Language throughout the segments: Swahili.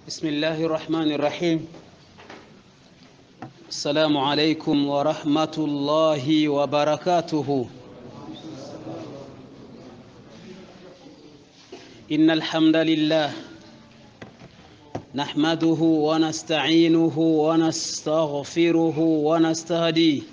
بسم الله الرحمن الرحيم السلام عليكم ورحمة الله وبركاته إن الحمد لله نحمده ونستعينه ونستغفره ونستهديه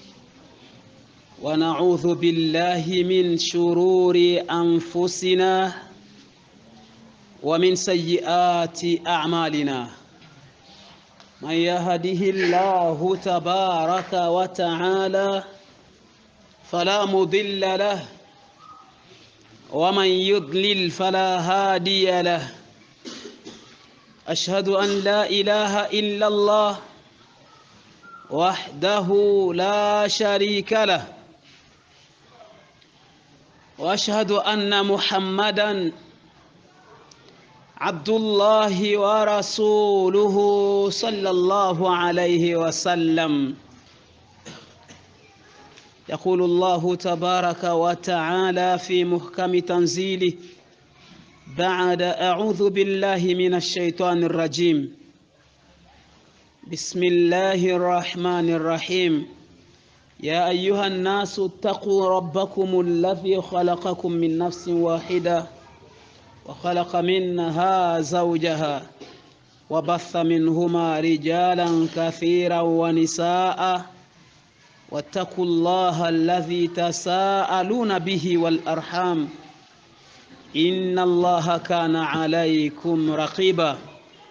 ونعوذ بالله من شرور أنفسنا ومن سيئات أعمالنا من يهده الله تبارك وتعالى فلا مضل له ومن يضلل فلا هادي له أشهد أن لا إله إلا الله وحده لا شريك له وأشهد أن محمدًا عبد الله ورسوله صلى الله عليه وسلم يقول الله تبارك وتعالى في محكم تنزيله بعد أعوذ بالله من الشيطان الرجيم بسم الله الرحمن الرحيم يا أيها الناس اتقوا ربكم الذي خلقكم من نفس واحدة وخلق منها زوجها وبث منهما رجالا كثيرا ونساء واتقوا الله الذي تساءلون به والأرحام إن الله كان عليكم رقيبا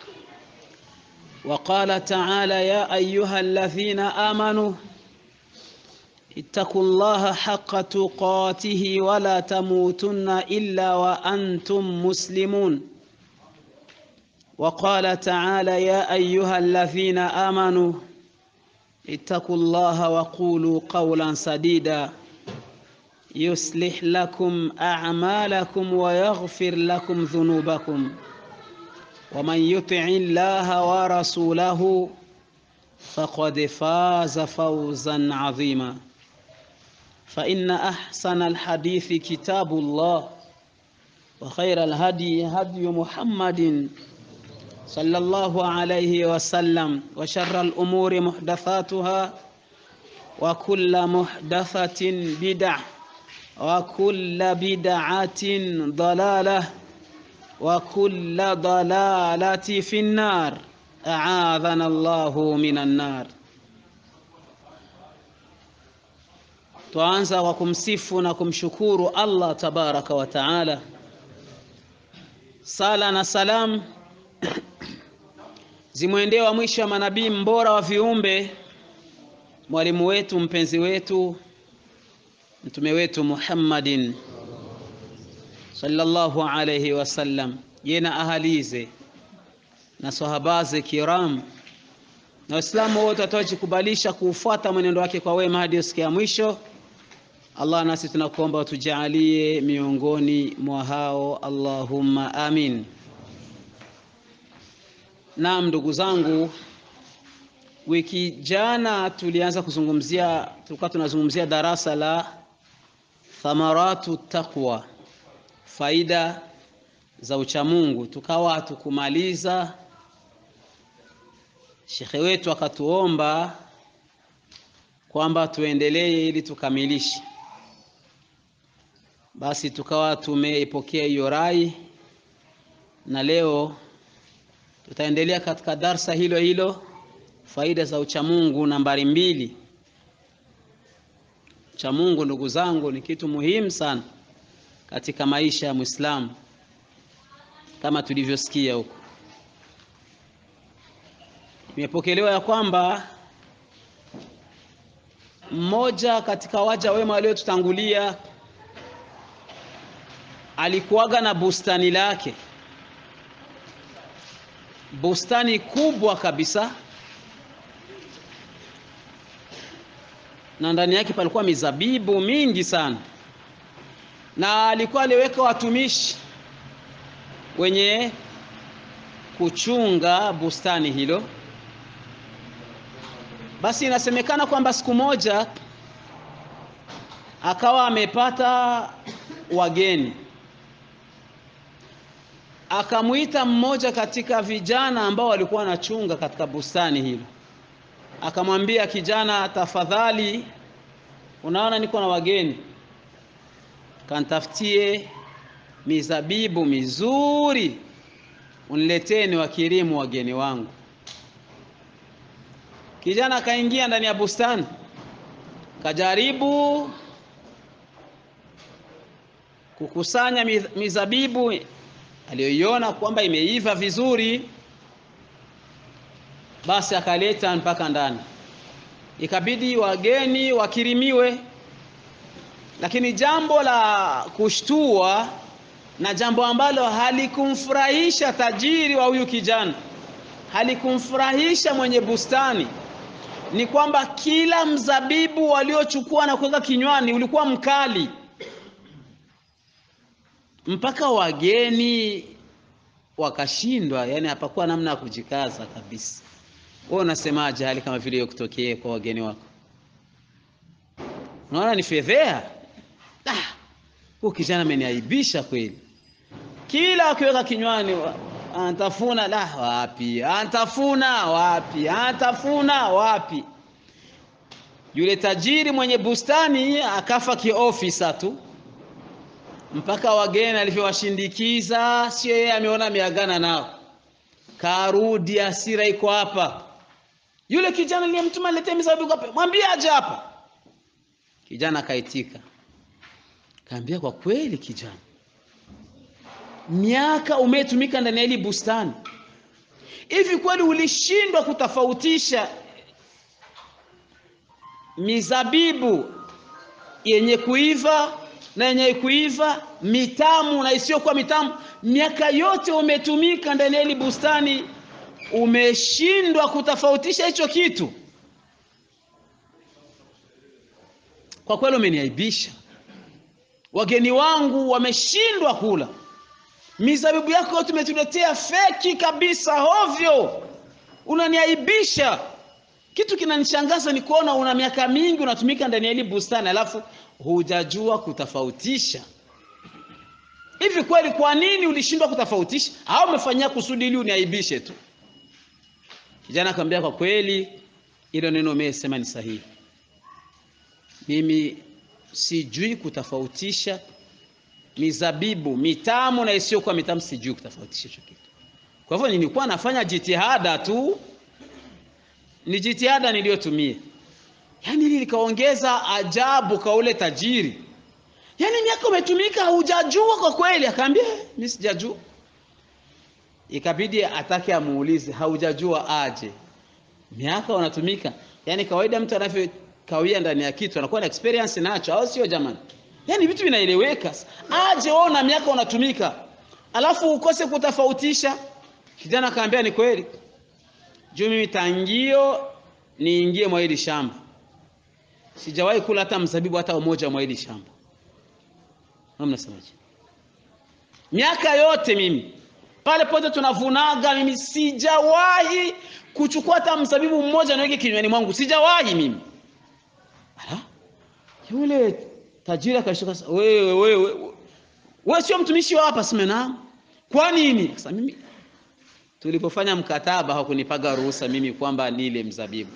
وقال تعالى يا أيها الذين آمنوا اتقوا الله حق تقاته ولا تموتن إلا وأنتم مسلمون وقال تعالى يا أيها الذين آمنوا اتقوا الله وقولوا قولا سديدا يصلح لكم أعمالكم ويغفر لكم ذنوبكم ومن يطع الله ورسوله فقد فاز فوزا عظيما فإن أحسن الحديث كتاب الله وخير الهدي هدي محمد صلى الله عليه وسلم وشر الأمور محدثاتها وكل محدثة بدع وكل بدعة ضلالة وكل ضلالة في النار أعاذنا الله من النار Twaanza kwa kumsifu na kumshukuru Allah tabaraka wa taala. Sala na salam zimwendee wa mwisho wa manabii mbora wa viumbe, mwalimu wetu mpenzi wetu mtume wetu Muhammadin sallallahu alayhi wasallam, ye na ahalize na sahabaze kiram na Waislamu wote watawajikubalisha kuufuata mwenendo wake kwa wema hadi siku ya mwisho. Allah, nasi tunakuomba utujalie miongoni mwa hao, Allahumma amin. Naam, ndugu zangu, wiki jana tulianza kuzungumzia, tulikuwa tunazungumzia darasa la thamaratu taqwa, faida za uchamungu, tukawa hatukumaliza. Shekhe wetu akatuomba kwamba tuendelee ili tukamilishe basi tukawa tumeipokea hiyo rai, na leo tutaendelea katika darsa hilo hilo, faida za uchamungu nambari mbili. Uchamungu ndugu zangu, ni kitu muhimu sana katika maisha ya Muislamu kama tulivyosikia huko. Imepokelewa ya kwamba mmoja katika waja wema waliotutangulia alikuwaga na bustani lake, bustani kubwa kabisa, na ndani yake palikuwa mizabibu mingi sana, na alikuwa aliweka watumishi wenye kuchunga bustani hilo. Basi inasemekana kwamba siku moja akawa amepata wageni akamwita mmoja katika vijana ambao walikuwa wanachunga katika bustani hilo, akamwambia kijana, tafadhali, unaona niko na wageni, kantafutie mizabibu mizuri uniletee, ni wakirimu wageni wangu. Kijana akaingia ndani ya bustani, kajaribu kukusanya mizabibu aliyoiona kwamba imeiva vizuri, basi akaleta mpaka ndani, ikabidi wageni wakirimiwe. Lakini jambo la kushtua na jambo ambalo halikumfurahisha tajiri wa huyu kijana, halikumfurahisha mwenye bustani, ni kwamba kila mzabibu waliochukua na kuweka kinywani ulikuwa mkali mpaka wageni wakashindwa, yani hapakuwa namna ya kujikaza kabisa. Wewe unasemaje hali kama vile hiyo kutokea kwa wageni wako? Unaona ni fedhea. Ah, huyu kijana ameniaibisha kweli. Kila akiweka kinywani antafuna, la wapi, antafuna wapi, antafuna wapi. Yule tajiri mwenye bustani akafa kiofisa tu mpaka wageni alivyowashindikiza, sio yeye ameona ameagana nao, karudi, hasira iko hapa. Yule kijana aliyemtuma letee mizabibu hapa, mwambie aje hapa. Kijana akaitika, kaambia, kwa kweli kijana, miaka umetumika ndani ya hili bustani, hivi kweli ulishindwa kutofautisha mizabibu yenye kuiva na yenye kuiva, mitamu na isiyokuwa mitamu. Miaka yote umetumika ndani ya hili bustani, umeshindwa kutofautisha hicho kitu? Kwa kweli umeniaibisha. Wageni wangu wameshindwa kula mizabibu yako yote, umetuletea feki kabisa, hovyo, unaniaibisha. Kitu kinanishangaza ni kuona una miaka mingi unatumika ndani ya hili bustani alafu hujajua kutofautisha. Hivi kweli, kwa nini ulishindwa kutofautisha? Au umefanyia kusudi ili uniaibishe tu? Kijana akamwambia, kwa kweli hilo neno umesema ni sahihi, mimi sijui kutofautisha mizabibu mitamu na isiyokuwa mitamu, sijui kutofautisha hicho kitu. Kwa hivyo nilikuwa nafanya jitihada tu, ni jitihada niliyotumia Yaani hili likaongeza ajabu kwa ule tajiri. Yaani miaka umetumika hujajua kwa kweli? Akaambia mimi sijajua. Ikabidi atake amuulize, haujajua aje? Miaka unatumika, yaani kawaida mtu anavyokawia ndani ya kitu anakuwa na experience nacho, au sio jamani? Yaani vitu vinaeleweka. Aje wewe na miaka unatumika alafu ukose kutofautisha? Kijana akaambia ni kweli, juu mimi tangio niingie mwa hili shamba sijawahi kula hata mzabibu hata umoja mwa hili shamba. Mnasemaje? Miaka yote mimi pale pote tunavunaga, mimi sijawahi kuchukua hata mzabibu mmoja niweke kinywani mwangu, sijawahi mimi. Ala, yule tajiri akashika, wewe wewe wewe sio mtumishi wa hapa? Simena, kwa nini? Sasa mimi tulipofanya mkataba hakunipaga ruhusa mimi kwamba nile mzabibu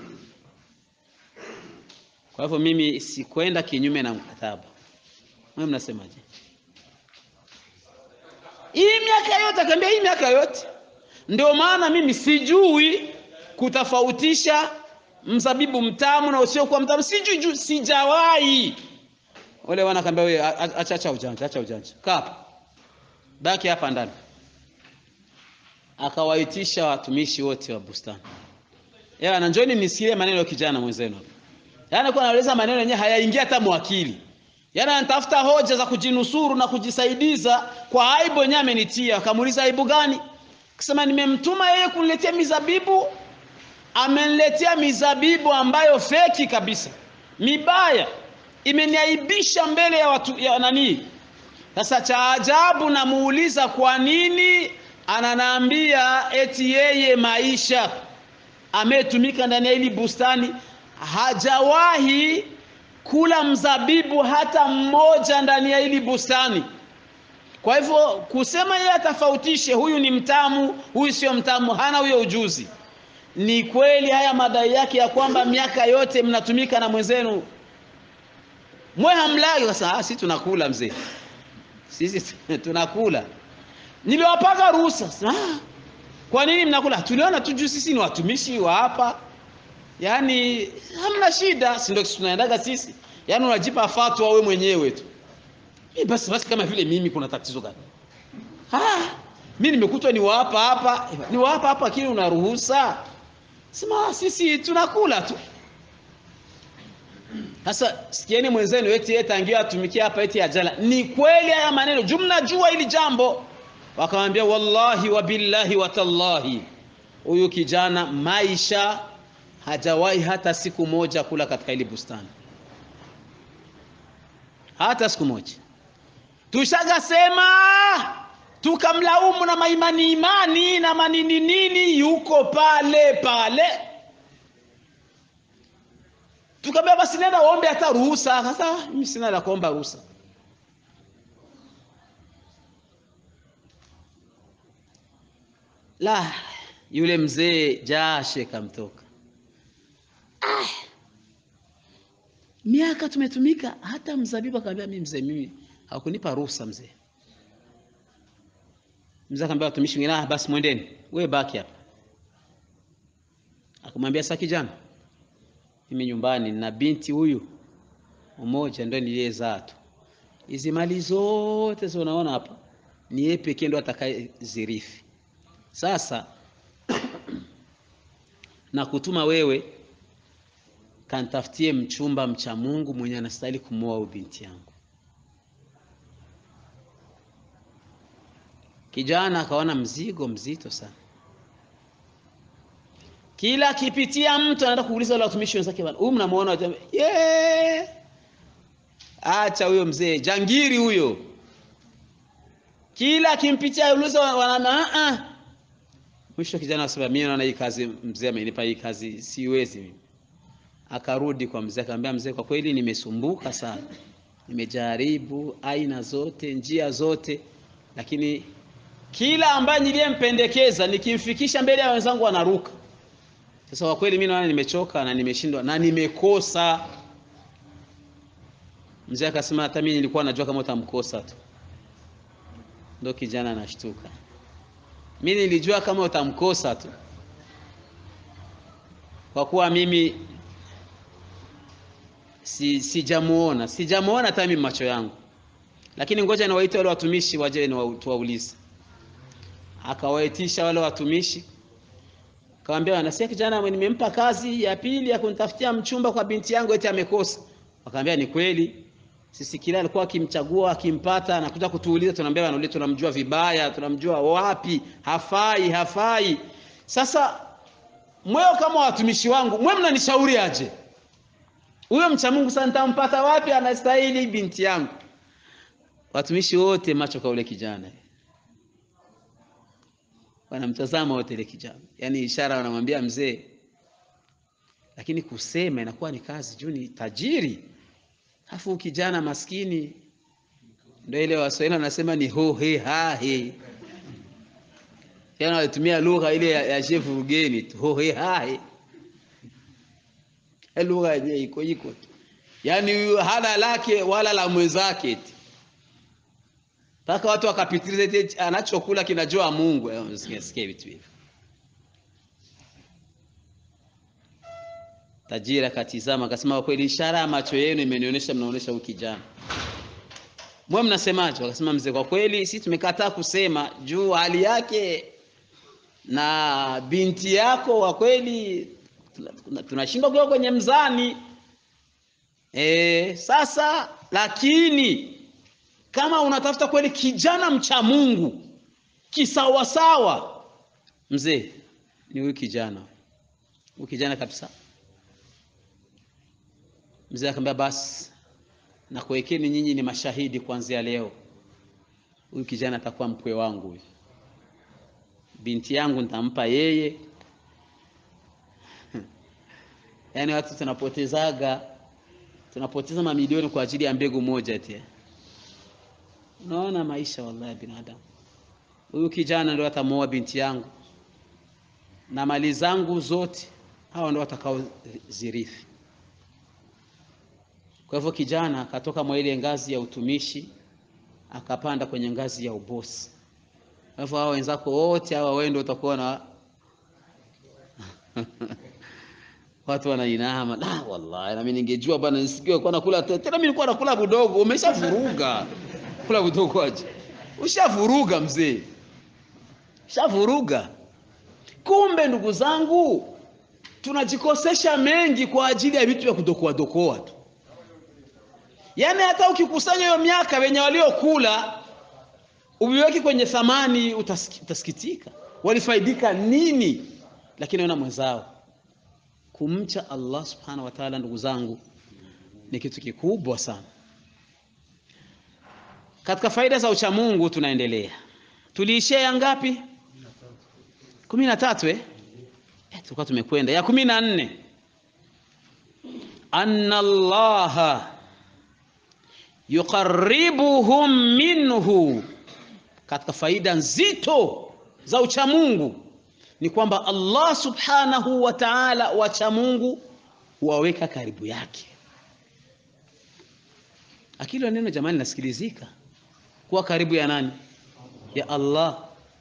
kwa hivyo mimi sikwenda kinyume na mkataba. Wewe mnasemaje? Hii miaka yote akaambia, hii miaka yote ndio maana mimi sijui kutofautisha mzabibu mtamu na usiokuwa mtamu, sijui juu, sijawahi. Wale wana kaambia, wewe acha acha ujanja, acha ujanja, kaa hapa, baki hapa ndani. Akawaitisha watumishi wote wa bustani, yeye na njoni mnisikie maneno ya kijana mwenzenu hapa Yaani kwa anaeleza maneno yenyewe hayaingia hata mwakili. Yaani anatafuta hoja za kujinusuru na kujisaidiza kwa aibu yenyewe amenitia. Akamuuliza aibu gani? Akasema nimemtuma yeye kuniletea mizabibu, ameniletea mizabibu ambayo feki kabisa. Mibaya. Imeniaibisha mbele ya watu ya nani? Sasa cha ajabu namuuliza kwa nini ananaambia eti yeye maisha ametumika ndani ya hili bustani hajawahi kula mzabibu hata mmoja ndani ya hili bustani. Kwa hivyo kusema yeye atofautishe, huyu ni mtamu, huyu sio mtamu, hana huyo ujuzi. Ni kweli haya madai yake ya kwamba miaka yote mnatumika na mwenzenu mwe hamlagi. Sasa ah, sisi tunakula mzee, sisi tunakula. Niliwapaka ruhusa. Ah, kwa nini mnakula? Tuliona tu juu sisi ni watumishi wa hapa, yaani hamna shida, si ndio tunaendaga sisi? Yaani unajipa fatwa wewe mwenyewe tu. Mimi basi basi, kama vile mimi kuna tatizo gani? Ah, mimi nimekutwa ni wapa hapa, ni wapa hapa, kile unaruhusa sema sisi tunakula tu. Sasa sikieni mwenzenu eti eti tangia atumikia hapa eti ajala. Ni kweli haya maneno, jumla jua hili jambo. Wakamwambia wallahi wa billahi wa tallahi, huyu kijana maisha hajawahi hata siku moja kula katika hili bustani, hata siku moja. Tushagasema tukamlaumu na maimani imani na manini nini, yuko pale pale tukamwambia basi nenda uombe hata ruhusa. Sasa mimi sina la kuomba ruhusa. La, yule mzee jashe kamtoka. Ah, miaka tumetumika, hata mzabibu akamwambia mimi mzee, mimi hakunipa ruhusa mzee. Mzee akamwambia watumishi wengine, ah, basi mwendeni, wewe baki hapa. Akamwambia sasa, kijana mimi nyumbani na binti huyu mmoja ndio niliyezaa tu. Hizi mali zote unaona hapa ni yeye pekee ndo atakayezirithi. Sasa na kutuma wewe kantafutie mchumba mcha Mungu mwenye anastahili kumwoa huyu binti yangu. Kijana akaona mzigo mzito sana kila akipitia mtu anaenda kuuliza wale watumishi wenzake, bwana, huyu mnamuona? Yeah. Acha huyo mzee jangiri huyo. Kila akimpitia uliza wanana ah. Mwisho kijana asema mimi naona hii kazi mzee amenipa hii kazi siwezi mimi. Akarudi kwa mzee akamwambia, mzee, kwa kweli nimesumbuka sana, nimejaribu aina zote njia zote, lakini kila ambaye niliyempendekeza nikimfikisha mbele ya wenzangu wanaruka sasa kwa kweli mimi naona nimechoka na nimeshindwa na nimekosa. Mzee akasema hata mimi nilikuwa najua kama utamkosa tu. Ndio kijana anashtuka. Mimi nilijua kama utamkosa tu, kwa kuwa mimi si sijamuona sijamuona hata mimi macho yangu, lakini ngoja niwaite wale watumishi waje tuwaulize. Akawaitisha wale watumishi Akamwambia wanasikia kijana nimempa kazi ya pili ya kunitafutia mchumba kwa binti yangu eti amekosa. Wakamwambia ni kweli. Sisi kila alikuwa akimchagua akimpata anakuja kutuuliza, tunaambia bwana, tunamjua vibaya, tunamjua wapi, hafai, hafai. Sasa mweo kama watumishi wangu, mwe mnanishauri aje? Huyo mcha Mungu sasa nitampata wapi anastahili binti yangu? Watumishi wote macho kwa ule kijana wanamtazama wote ile kijana, yaani ishara wanamwambia mzee, lakini kusema inakuwa ni kazi juu ni tajiri, afu kijana maskini. Ndio ile Waswahili wanasema ni ho he ha he, yaani walitumia lugha ile ya, ya chef ugeni tu, ho he ha he, lugha yenyewe iko iko tu, yaani huyu hana lake wala la mwenzake tu mpaka watu wakapitiliza eti anachokula kinajua Mungu. Sikia vitu hivyo. Tajiri akatizama akasema, kwa kweli ishara ya macho yenu imenionyesha mnaonyesha huyu kijana. Mwe mnasemaje? Wakasema, mzee, kwa kweli sisi tumekataa kusema juu hali yake na binti yako, kwa kweli tunashindwa kuwa kwenye mzani e, sasa lakini kama unatafuta kweli kijana mcha Mungu kisawasawa, mzee, ni huyu kijana, huyu kijana kabisa. Mzee akamwambia basi, nakuwekeni nyinyi ni mashahidi kuanzia leo, huyu kijana atakuwa mkwe wangu, huyu binti yangu nitampa yeye. Yaani watu tunapotezaga tunapoteza mamilioni kwa ajili ya mbegu moja eti Unaona maisha wallahi, binadamu huyu kijana ndio atamuoa binti yangu na mali zangu zote, hawa ndio watakao zirithi. Kwa hivyo kijana akatoka mwa ile ngazi ya utumishi akapanda kwenye ngazi ya ubosi. Kwa hivyo hawa wenzako wote hawa, wewe ndio utakuwa na watu wanainama. La, wallahi na mimi ningejua bwana, nisikie kwa nakula tena. Mimi nilikuwa nakula budogo. Umeshavuruga kula budogo aje? Ushavuruga mzee, ushavuruga. Kumbe ndugu zangu, tunajikosesha mengi kwa ajili ya vitu vya kudokoa dokoa tu. Yaani hata ukikusanya hiyo miaka wenye waliokula uviweki kwenye thamani, utasiki, utasikitika walifaidika nini? Lakini ona mwenzao Kumcha Allah subhanahu wa ta'ala, ndugu zangu, ni kitu kikubwa sana. Katika faida za uchamungu tunaendelea, tuliishia ya ngapi? kumi na tatu eh? Eh, tulikuwa tumekwenda ya kumi na nne anna Allaha yuqarribuhum minhu. Katika faida nzito za uchamungu ni kwamba Allah subhanahu wa ta'ala wacha Mungu huwaweka karibu yake. Akili neno jamani, nasikilizika kuwa karibu ya nani? Ya Allah,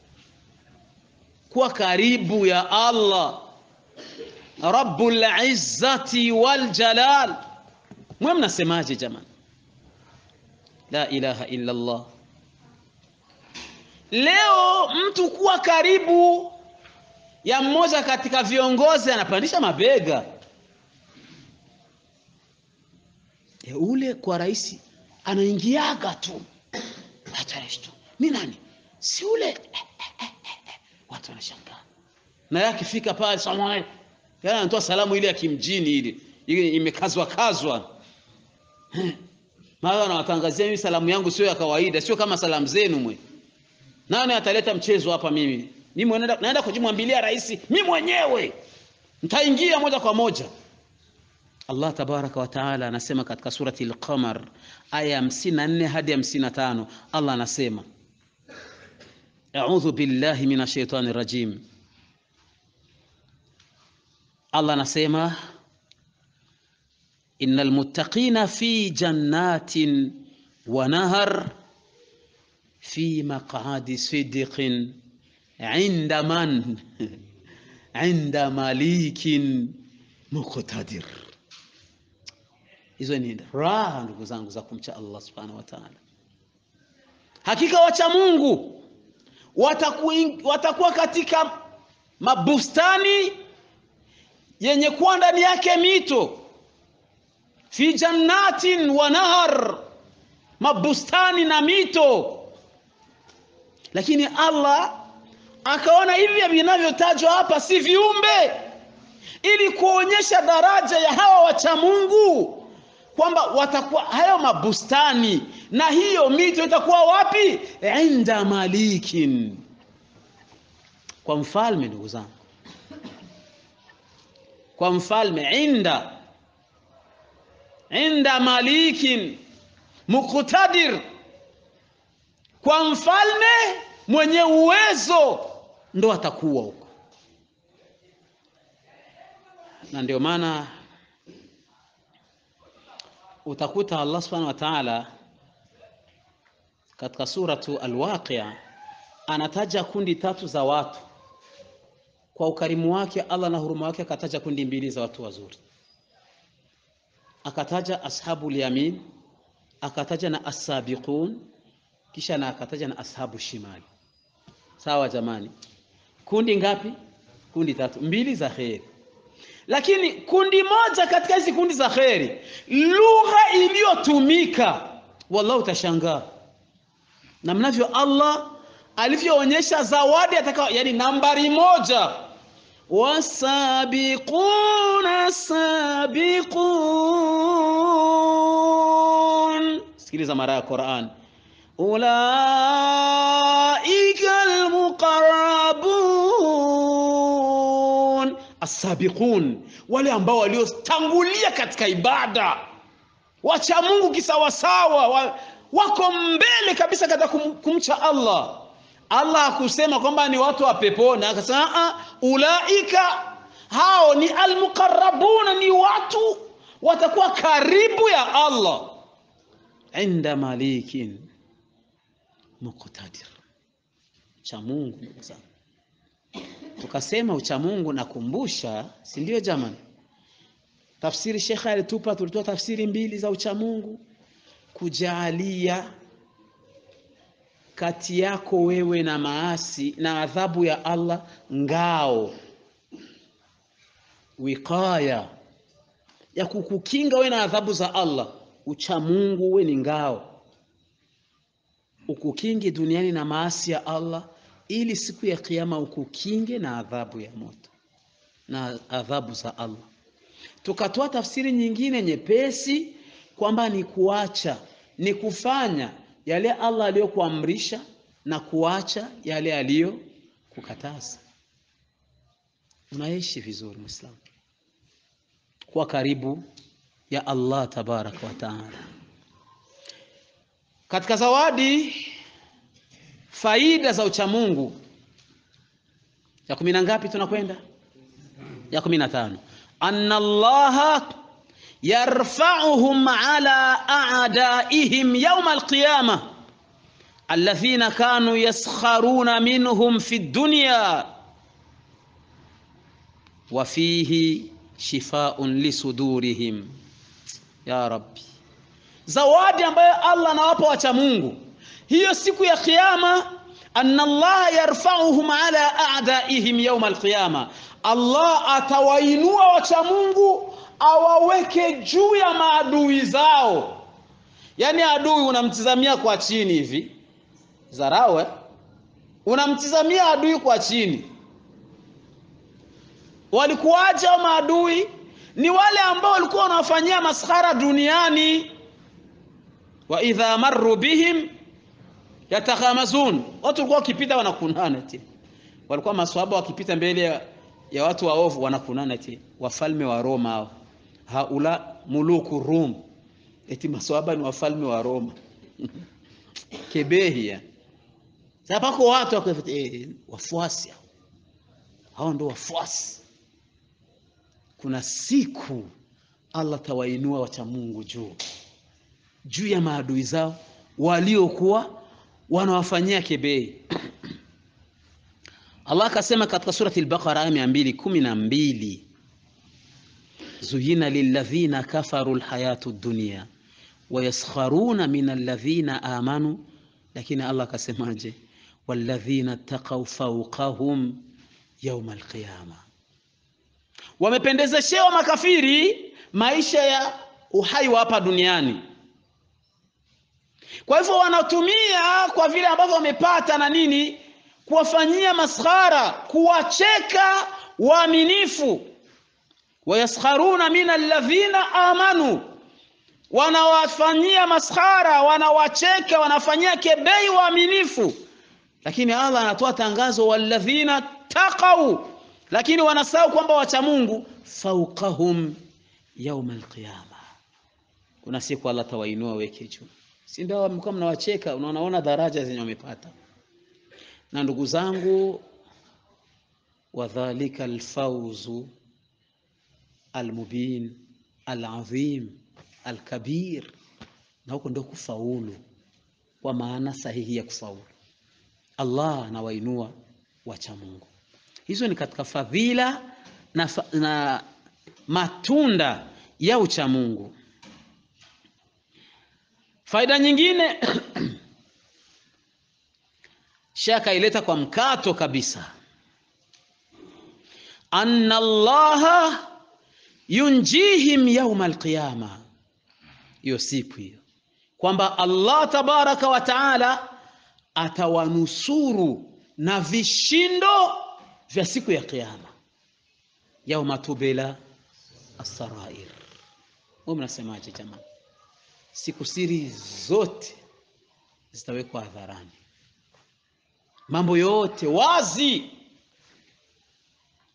kuwa karibu ya Allah Rabbul Izzati wal Jalal. Mwe mnasemaje jamani? La ilaha illa Allah. Leo mtu kuwa karibu ya mmoja katika viongozi anapandisha mabega e, ule kwa rais anaingiaga tu tu ni nani? Si ule eh, eh, eh, eh. Watu wanashangaa na yeye akifika pale salamu alaykum, yeye anatoa salamu ile ya kimjini ile ile imekazwa kazwa eh. Mara anawatangazia mimi salamu yangu sio ya kawaida, sio kama salamu zenu mwe. Nani ataleta mchezo hapa mimi? Mimi naenda naenda kujimwambilia rais mimi mwenyewe. Nitaingia moja kwa moja. Allah tabaraka wa taala anasema katika surati al-Qamar aya 54 hadi 55, Allah anasema A'udhu billahi minash shaitani rajim. Allah anasema innal muttaqina fi jannatin wa nahar fi maq'adi sidqin inda man inda malikin muqtadir. Hizo ni raha ndugu zangu za kumcha Allah subhanahu wa ta'ala. Hakika wacha Mungu watakuwa, watakuwa katika mabustani yenye kuwa ndani yake mito, fi jannatin wa nahar, mabustani na mito. Lakini Allah akaona hivi vinavyotajwa hapa si viumbe, ili kuonyesha daraja ya hawa wacha Mungu kwamba watakuwa hayo mabustani na hiyo mito itakuwa wapi? Inda malikin, kwa mfalme. Ndugu zangu, kwa mfalme. Inda inda malikin muqtadir, kwa mfalme mwenye uwezo ndo atakuwa huko, na ndio maana utakuta Allah subhanahu wa ta'ala katika suratu Al-Waqi'a anataja kundi tatu za watu kwa ukarimu wake Allah na huruma wake, akataja kundi mbili za watu wazuri, akataja ashabul yamin, akataja na as-sabiqun, kisha na akataja na ashabu shimali. Sawa jamani, kundi ngapi? Kundi tatu, mbili za kheri lakini kundi moja katika hizi kundi za kheri, lugha iliyotumika wallahi utashangaa na mnavyo Allah alivyoonyesha zawadi ataka, yani nambari moja, wasabiquna sabiqun. Sikiliza mara ya Qur'an, ulaika almuqarrabun Asabiqun, wale ambao waliotangulia katika ibada, wacha Mungu kisawasawa, wako mbele kabisa katika kum, kumcha Allah. Allah hakusema kwamba ni watu wa peponi, akasema ulaika, hao ni almuqarrabuna, ni watu watakuwa karibu ya Allah inda malikin muqtadir. Cha Mungu ndugu zangu, tukasema ucha Mungu, nakumbusha, si ndio jamani? Tafsiri shekhe alitupa, tulitoa tafsiri mbili za ucha Mungu, kujaalia kati yako wewe na maasi na adhabu ya Allah ngao, wiqaya ya kukukinga wewe na adhabu za Allah. Ucha Mungu we ni ngao, ukukinge duniani na maasi ya Allah, ili siku ya Kiyama ukukinge na adhabu ya moto na adhabu za Allah. Tukatoa tafsiri nyingine nyepesi kwamba ni kuacha, ni kufanya yale Allah aliyokuamrisha na kuacha yale aliyokukataza. Unaishi vizuri Muislamu, kuwa karibu ya Allah tabaraka wa taala. Katika zawadi faida za uchamungu ya kumi na ngapi tunakwenda? Ya kumi na tano. anna Allaha yarfa'uhum ala a'daihim yawma alqiyama alladhina kanu yaskharuna minhum fi dunya wa fihi shifaun lisudurihim. Ya Rabbi, zawadi ambayo Allah anawapa wacha Mungu hiyo siku ya Kiyama, anna Allah yarfa'uhum ala a'daihim yawm alqiyama, Allah atawainua wacha Mungu awaweke juu ya maadui zao. Yaani adui unamtizamia kwa chini hivi, zarau eh? Unamtizamia adui kwa chini walikuwaje hao maadui? Ni wale ambao walikuwa wanawafanyia maskhara duniani. wa idha marru bihim yatakhamazun, watu walikuwa wakipita wanakunana eti, walikuwa maswahaba wakipita mbele ya, ya watu waovu wanakunana eti, wafalme wa Roma hao, haula muluku Rum, eti maswahaba ni wafalme wa Roma kebehia. Sasa pako watu wako eh, wafuasi hao, hao ndio wafuasi kuna siku Allah tawainua wacha Mungu juu juu ya maadui zao waliokuwa wanawafanyia kebei. Allah akasema katika surati al-Baqara aya mia mbili kumi na mbili zuyina lilladhina kafaru lhayatu dunya wayaskharuna min alladhina amanu, lakini Allah akasemaje? walladhina taqaw fawqahum yawma alqiyama wamependezeshewa makafiri maisha ya uhai wa hapa duniani. Kwa hivyo wanatumia kwa vile ambavyo wamepata na nini, kuwafanyia maskhara, kuwacheka waaminifu. wayaskharuna min alladhina amanu, wanawafanyia maskhara, wanawacheka, wanafanyia kebei waaminifu. Lakini Allah anatoa tangazo, walladhina taqau lakini wanasahau kwamba wacha Mungu fauqahum yauma alqiyama, kuna siku Allah tawainua weke juu, si ndio? Mlikuwa mnawacheka, unaona daraja zenye wamepata. Na ndugu zangu, wadhalika alfauzu almubin alazim alkabir, na huko ndio kufaulu kwa maana sahihi ya kufaulu. Allah anawainua wacha Mungu. Hizo ni katika fadhila na, fa na matunda ya uchamungu. Faida nyingine shaka ileta kwa mkato kabisa, anna Allaha yunjihim yauma alqiyama, hiyo siku hiyo kwamba Allah tabaraka wa taala atawanusuru na vishindo vya siku ya Kiyama, yauma tubila asarair. Wewe mnasemaje jamani? Siku siri zote zitawekwa hadharani, mambo yote wazi.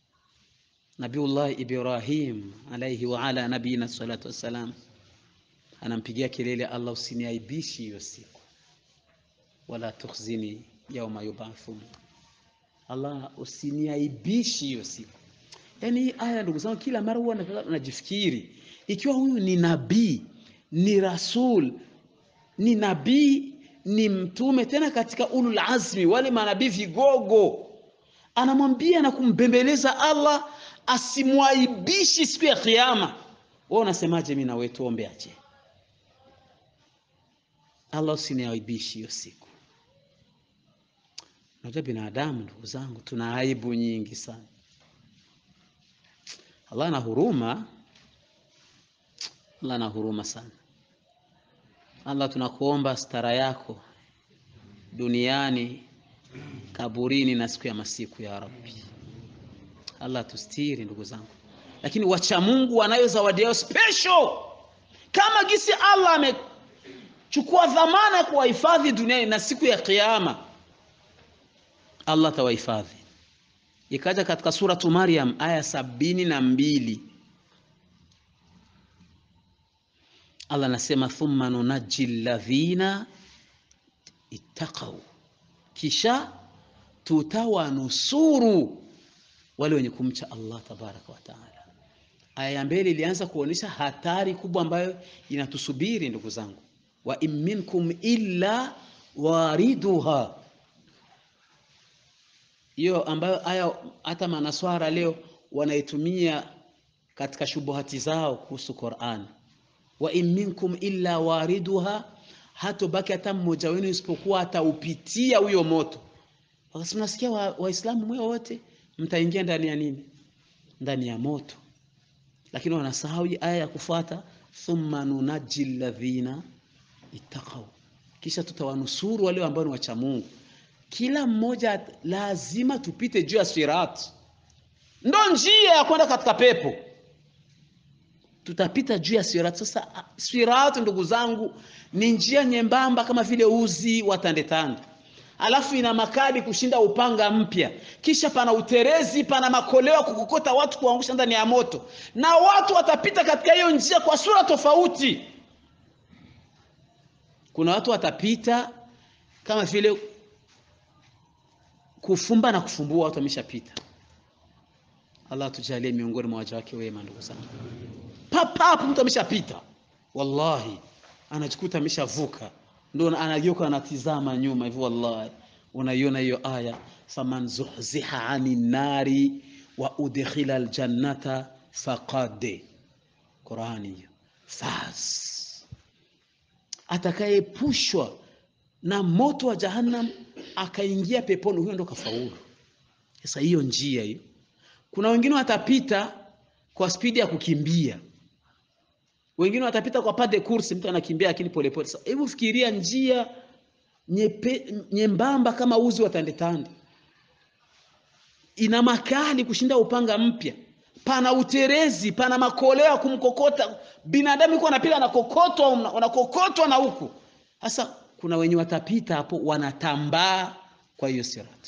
Nabiullah Ibrahim alayhi wa ala nabiyina salatu wassalam anampigia kelele Allah, usiniaibishi hiyo siku, wala tukhzini yauma yubathun, Allah usiniaibishi hiyo siku. Yaani hii aya ndugu zangu, kila mara huwa najifikiri ikiwa huyu ni nabii, ni rasul, ni nabii, ni mtume, tena katika ulul azmi, wale manabii vigogo, anamwambia na kumbembeleza Allah asimwaibishi siku ya Kiyama. Wewe unasemaje? Mimi na wewe tuombe aje Allah usiniaibishi hiyo siku. Unajua binadamu ndugu zangu, tuna aibu nyingi sana. Allah ana huruma, Allah ana huruma sana. Allah, tunakuomba stara yako duniani, kaburini na siku ya masiku ya Rabbi. Allah tustiri ndugu zangu, lakini wacha Mungu wanayo zawadi yao special, kama gisi Allah amechukua dhamana ya kuwahifadhi duniani na siku ya Kiyama Allah atawahifadhi. Ikaja katika suratu Maryam aya sabini na mbili Allah anasema thumma nunaji alladhina ittaqau, kisha tutawanusuru wale wenye kumcha Allah tabaraka wa taala. Aya ya mbele ilianza kuonyesha hatari kubwa ambayo inatusubiri ndugu zangu, wa in minkum illa wariduha hiyo ambayo aya hata manaswara leo wanaitumia katika shubuhati zao kuhusu Qur'an. wa in minkum illa wariduha, hatobaki hata mmoja wenu isipokuwa ataupitia huyo moto. Wakasema nasikia Waislamu wa mwe wote mtaingia ndani ya nini? Ndani ya moto, lakini wanasahau aya ya kufuata, thumma nunaji alladhina ittaqau, kisha tutawanusuru wale ambao ni wacha Mungu kila mmoja lazima tupite juu ya sirat, ndo njia ya kwenda katika pepo. Tutapita juu ya sirat. Sasa sirat, ndugu zangu, ni njia nyembamba kama vile uzi wa tandetande, alafu ina makali kushinda upanga mpya, kisha pana uterezi, pana makoleo kukokota watu, kuangusha ndani ya moto, na watu watapita katika hiyo njia kwa sura tofauti. Kuna watu watapita kama vile kufumba na kufumbua, watu wameshapita. Allah tujalie miongoni mwa waja wake wema, ndugu zangu. Papapo mtu ameshapita, wallahi anajikuta ameshavuka, ndio anageuka anatizama nyuma hivi, wallahi unaiona hiyo aya, faman zuhziha ani nari wa udkhila aljannata faqad, Qurani hiyo, faz, atakayepushwa na moto wa jahannam akaingia peponi, huyo ndo kafaulu. Sasa hiyo njia hiyo, kuna wengine watapita kwa spidi ya kukimbia, wengine watapita kwa pas de course, mtu anakimbia lakini polepole. Sasa hebu fikiria njia nyepe, nyembamba kama uzi wa tandetande, ina makali kushinda upanga mpya, pana uterezi, pana makoleo ya kumkokota binadamu, yuko anapita anakokotwa, wanakokotwa na huku sasa kuna wenye watapita hapo wanatambaa kwa hiyo sirat.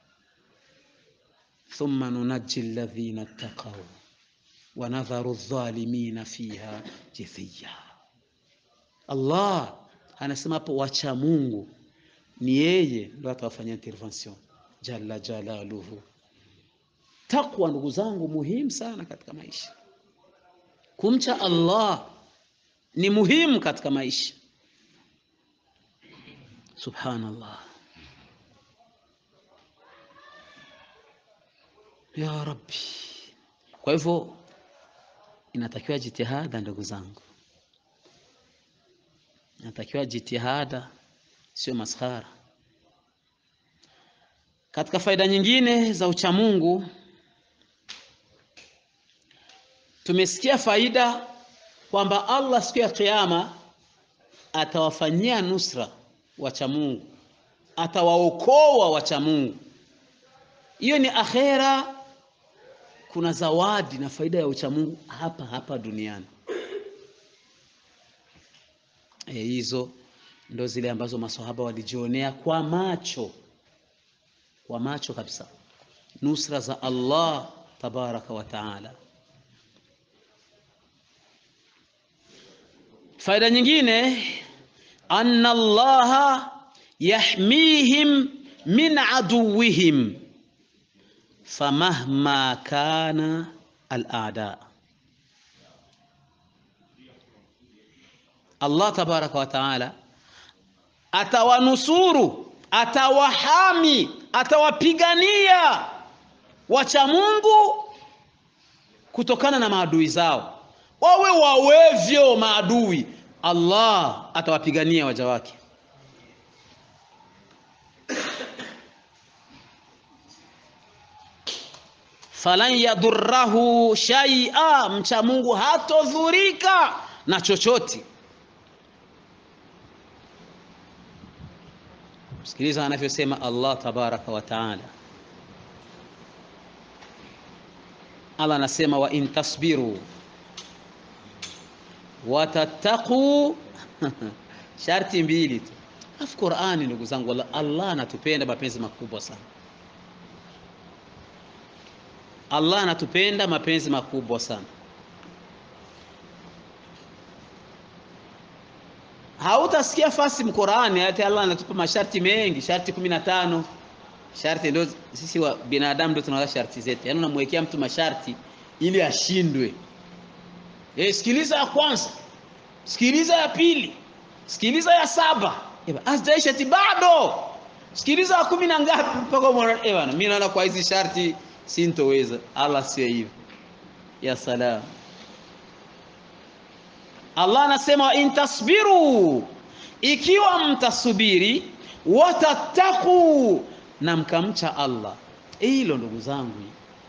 thumma nunaji alladhina ttaqaw wa nadharu dhalimina fiha jithiya. Allah anasema hapo, wacha Mungu ni yeye ndo atawafanyia intervention jalla jalaluhu. Takwa ndugu zangu, muhimu sana katika maisha. Kumcha Allah ni muhimu katika maisha. Subhanallah, ya Rabbi. Kwa hivyo inatakiwa jitihada, ndugu zangu, inatakiwa jitihada, sio maskhara. Katika faida nyingine za uchamungu tumesikia faida kwamba Allah siku ya Kiyama atawafanyia nusra wacha Mungu, atawaokoa wacha Mungu. Hiyo ni akhera. Kuna zawadi na faida ya uchamungu hapa hapa duniani. E, hizo ndo zile ambazo maswahaba walijionea kwa macho, kwa macho kabisa, nusra za Allah tabaraka wa taala. faida nyingine anna allaha yahmihim min aduwihim famahma kana alada Allah tabaraka wa taala atawanusuru atawahami atawapigania wacha Mungu kutokana na maadui zao wawe wawevyo maadui Allah atawapigania waja wake falan yadhurrahu shay'a mcha Mungu hatodhurika na chochote Sikiliza anavyosema Allah tabaraka wa taala. Allah anasema wa in tasbiru watattaqu sharti mbili tu. Alafu Qur'ani, ndugu zangu, Allah, Allah anatupenda mapenzi makubwa sana. Allah anatupenda mapenzi makubwa sana. hautasikia fasi mqurani hata Allah anatupa masharti mengi, sharti kumi na tano. Sharti ndio sisi wa binadamu ndio tunaweka sharti zetu, yaani unamwekea mtu masharti ili ashindwe. Eh, sikiliza ya kwanza, sikiliza ya pili, sikiliza ya saba, hazijaisha ti bado, sikiliza ya kumi na ngapi mpaka umeona eh bana, mimi naona kwa hizi sharti sintoweza. Allah sio hivyo. Ya salam. Allah anasema in tasbiru, ikiwa mtasubiri, watattaku, na mkamcha Allah. Hilo ndugu zangu,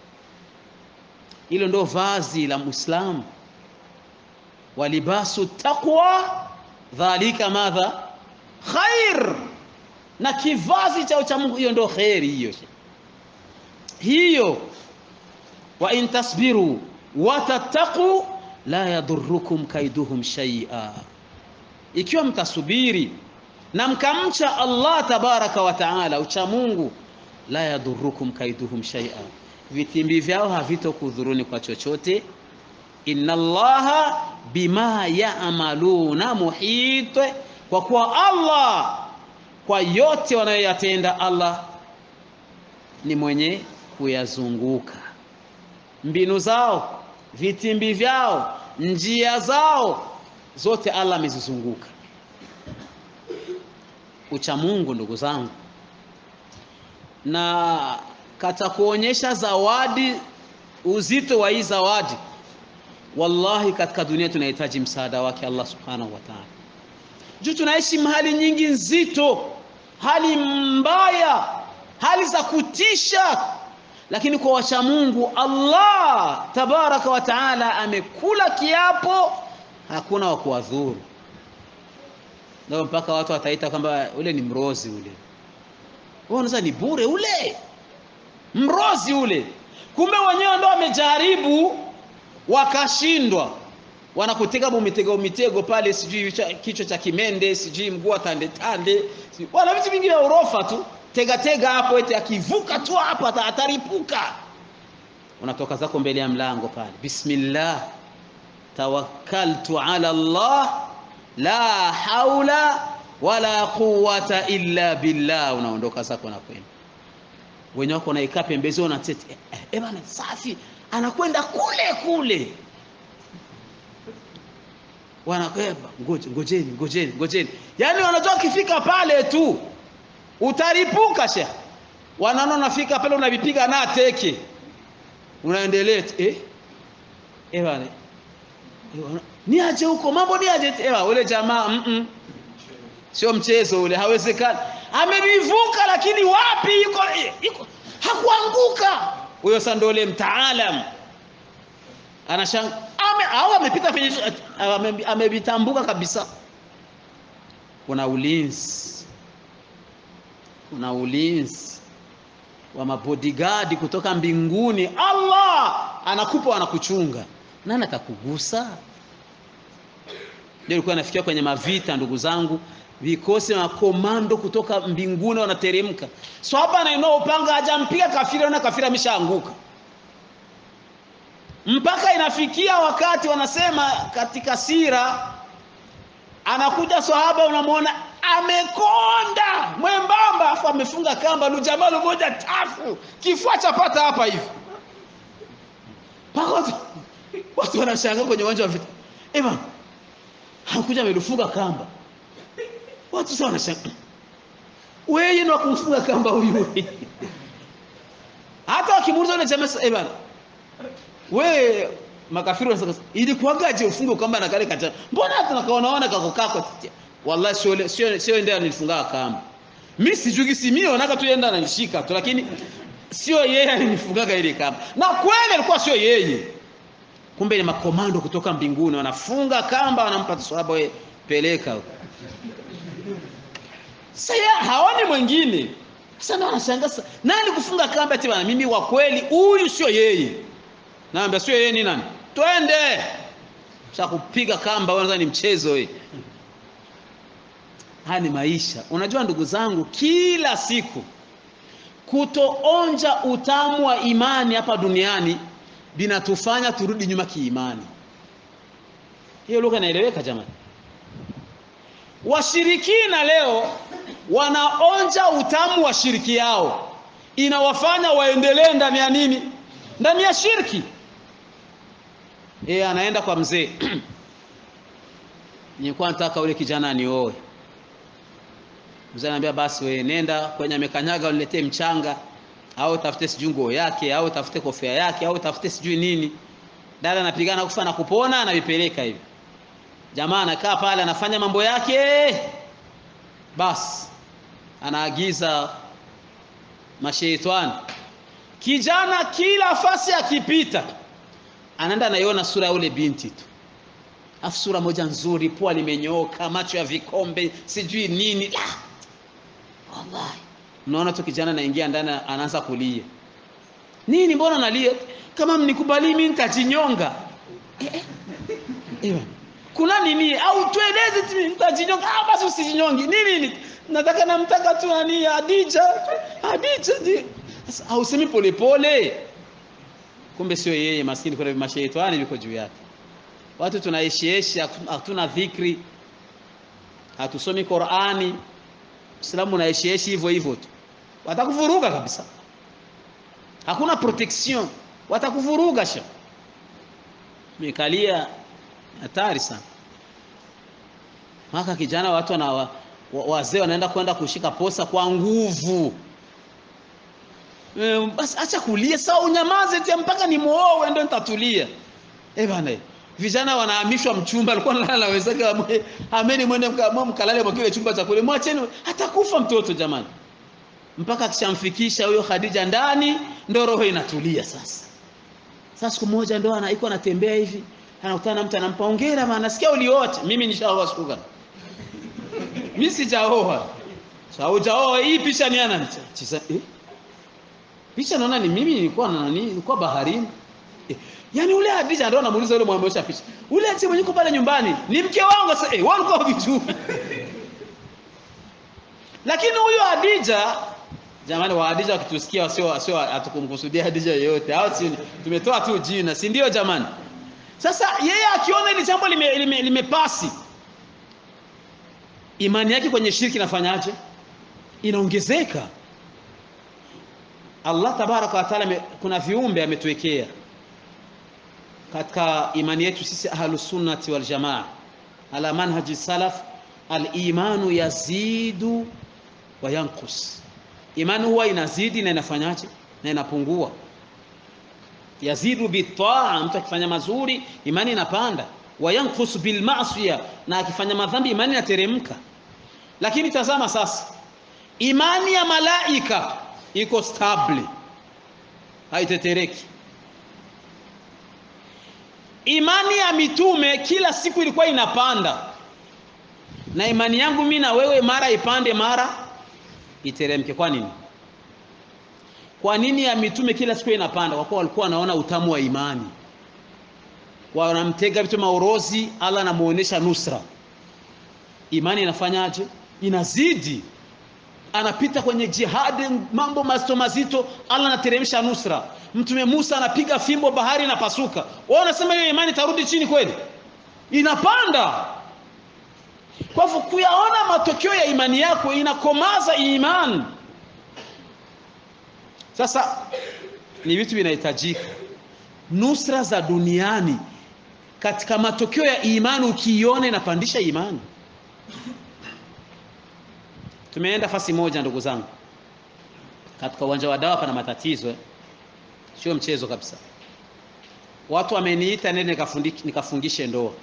hilo ndo vazi la Muislamu. Walibasu taqwa dhalika madha khair, na kivazi cha uchamungu, hiyo ndo kheri hiyo hiyo. Wa in tasbiru watattaku la yadhurukum kaiduhum shay'a, ikiwa mtasubiri na mkamcha Allah tabaraka wa taala, ucha Mungu, la yadhurukum kaiduhum shay'a, vitimbi vyao havitokudhuruni kwa chochote. Inna Allaha bima ya'maluna muhit, kwa kuwa Allah kwa yote wanayoyatenda Allah ni mwenye kuyazunguka mbinu zao vitimbi vyao njia zao zote Allah amezizunguka. Ucha Mungu ndugu zangu, na kata kuonyesha zawadi, uzito wa hii zawadi, wallahi katika dunia tunahitaji msaada wake Allah subhanahu wa ta'ala, juu tunaishi mahali nyingi nzito, hali mbaya, hali za kutisha lakini kwa wacha Mungu Allah tabaraka wa taala amekula kiapo, hakuna wa kuwadhuru. Ndio mpaka watu wataita kwamba ule ni mrozi ule, unaweza ni bure ule mrozi ule, kumbe wenyewe ndio wamejaribu wakashindwa, wanakutega mitego mitego pale, sijui kichwa cha kimende, sijui mguu tande tande, wana vitu vingi vya urofa tu tega tega hapo, eti akivuka tu hapo ataripuka. Unatoka zako mbele ya mlango pale, bismillah tawakkaltu ala Allah la haula wala quwwata illa billah, unaondoka zako na kwenda. Wenye wako naikaa pembezoni na tete eh, eh bana, safi, anakwenda kule kule, wanakweba ngoje, ngojeni, ngojeni, ngojeni, yani wanajua kifika pale tu utaripuka shekh, wanaona unafika pale unavipiga na teke, unaendelea eh eh bana, niaje huko mambo niaje eh, ule jamaa mm -mm. sio mchezo ule, hawezekani. Amevivuka lakini wapi yuko, yuko hakuanguka huyo. Sasa ndio ule mtaalam anashanga ame, au amepita kwenye amevitambuka kabisa. Kuna ulinzi kuna ulinzi wa mabodigadi kutoka mbinguni. Allah anakupa anakuchunga, nani atakugusa? Ndio ilikuwa nafikia kwenye mavita, ndugu zangu, vikosi na komando kutoka mbinguni wanateremka. Swahaba anainua upanga, hajampiga kafiri, na kafiri ameshaanguka, mpaka inafikia wakati wanasema katika sira anakuja sahaba unamwona amekonda mwembamba afu amefunga kamba lujamalo moja tafu kifua chapata hapa hivi mpaka watu, watu wanashangaa kwenye uwanja wa vita ema hakuja amelufunga kamba watu sasa wanashangaa wewe ndo kumfunga kamba huyu hata wakimuuliza yule jamaa eh bana wewe makafiri wanasema ilikuwagaje ufunge kamba na kale kata mbona hata nakaonaona kako kako wallahi sio sio sio ndio nilifunga kamba mimi sijui si mimi naona tu yenda ananishika tu lakini sio yeye alinifungaga ile kamba na kweli alikuwa sio yeye kumbe ni makomando kutoka mbinguni wanafunga kamba wanampa sahaba wewe peleka huko sasa haoni mwingine sasa ndio anashangaa nani kufunga kamba eti bana mimi wa kweli huyu sio yeye naambia sio yeye ni nani twende sasa kupiga kamba wewe ni mchezo wewe haya ni maisha unajua ndugu zangu kila siku kutoonja utamu wa imani hapa duniani binatufanya turudi nyuma kiimani hiyo lugha inaeleweka jamani washirikina leo wanaonja utamu wa shiriki yao inawafanya waendelee ndani ya nini ndani ya shirki yeye anaenda kwa mzee nilikuwa nataka ule kijana anioe mzee anambia basi wewe nenda kwenye amekanyaga uniletee mchanga au tafute sijui nguo yake au tafute kofia yake au tafute sijui nini dada anapigana kufa na kupona anavipeleka hivi jamaa anakaa pale anafanya mambo yake basi anaagiza masheitani kijana kila fasi akipita anaenda anaiona sura ya ule binti tu afu sura moja nzuri pua limenyooka macho ya vikombe sijui nini la wallahi unaona tu kijana anaingia ndani anaanza kulia nini mbona nalia kama mnikubali mimi nitajinyonga eh, eh. Ewa. kuna nini au tueleze nitajinyonga ah basi usijinyongi nini nini nataka namtaka tu nani Adija Adija di sasa hausemi polepole kumbe sio yeye maskini kuna mashaitani viko juu yake watu tunaishieshi hatuna dhikri hatusomi Qur'ani Uislamu unaishieshi hivyo hivyo tu watakuvuruga kabisa hakuna protection watakuvuruga sha mekalia hatari sana maka kijana watu na wa, wa, wazee wanaenda kwenda kushika posa kwa nguvu e, basi acha kulia sawa unyamaze tia mpaka ni muoe ndio nitatulia eh bana vijana wanahamishwa mchumba alikuwa analala na wenzake ameni mwende mkalale kwa kile chumba cha kule mwacheni atakufa mtoto jamani mpaka akishamfikisha huyo Khadija ndani ndo roho inatulia sasa sasa siku moja ndo anaiko anatembea hivi anakutana na mtu anampa hongera maana nasikia uliote mimi nishaoa siku gani mimi sijaoa sasa hujaoa hii picha ni ana chisa eh picha naona ni mimi nilikuwa na nani nilikuwa baharini eh, Yaani ule Hadija ndio anamuuliza yule mwamosha picha. Ule ati mwenye yuko pale nyumbani ni mke wangu sasa eh wewe ulikuwa hujui. Lakini huyo Hadija jamani wa Hadija wakitusikia sio sio atukumkusudia Hadija yoyote. Hao si tumetoa tu jina, si ndio jamani? Sasa yeye akiona ile jambo limepasi lime, lime imani yake kwenye shirki inafanyaje? Inaongezeka. Allah tabaraka wa taala kuna viumbe ametuwekea katika imani yetu sisi ahlus sunnati wal jamaa ala manhaji salaf al-imanu yazidu wa yanqus imani huwa inazidi na inafanyaje na inapungua yazidu bitaa mtu akifanya mazuri imani inapanda wa yanqus bil ma'siya na akifanya madhambi imani inateremka lakini tazama sasa imani ya malaika iko stable haitetereki imani ya mitume kila siku ilikuwa inapanda na imani yangu mimi na wewe mara ipande mara iteremke kwa nini kwa nini ya mitume kila siku inapanda kwa kuwa walikuwa wanaona utamu wa imani wanamtega vitu maorozi Allah anamuonesha nusra imani inafanyaje inazidi anapita kwenye jihadi mambo mazito mazito Allah anateremsha nusra mtume Musa anapiga fimbo bahari inapasuka wao wanasema hiyo imani tarudi chini kweli inapanda kwa hivyo kuyaona matokeo ya imani yako inakomaza imani sasa ni vitu vinahitajika nusra za duniani katika matokeo ya imani ukiiona inapandisha imani tumeenda fasi moja ndugu zangu katika uwanja wa dawa pana matatizo eh? sio mchezo kabisa watu wameniita nende nikafungishe ndoa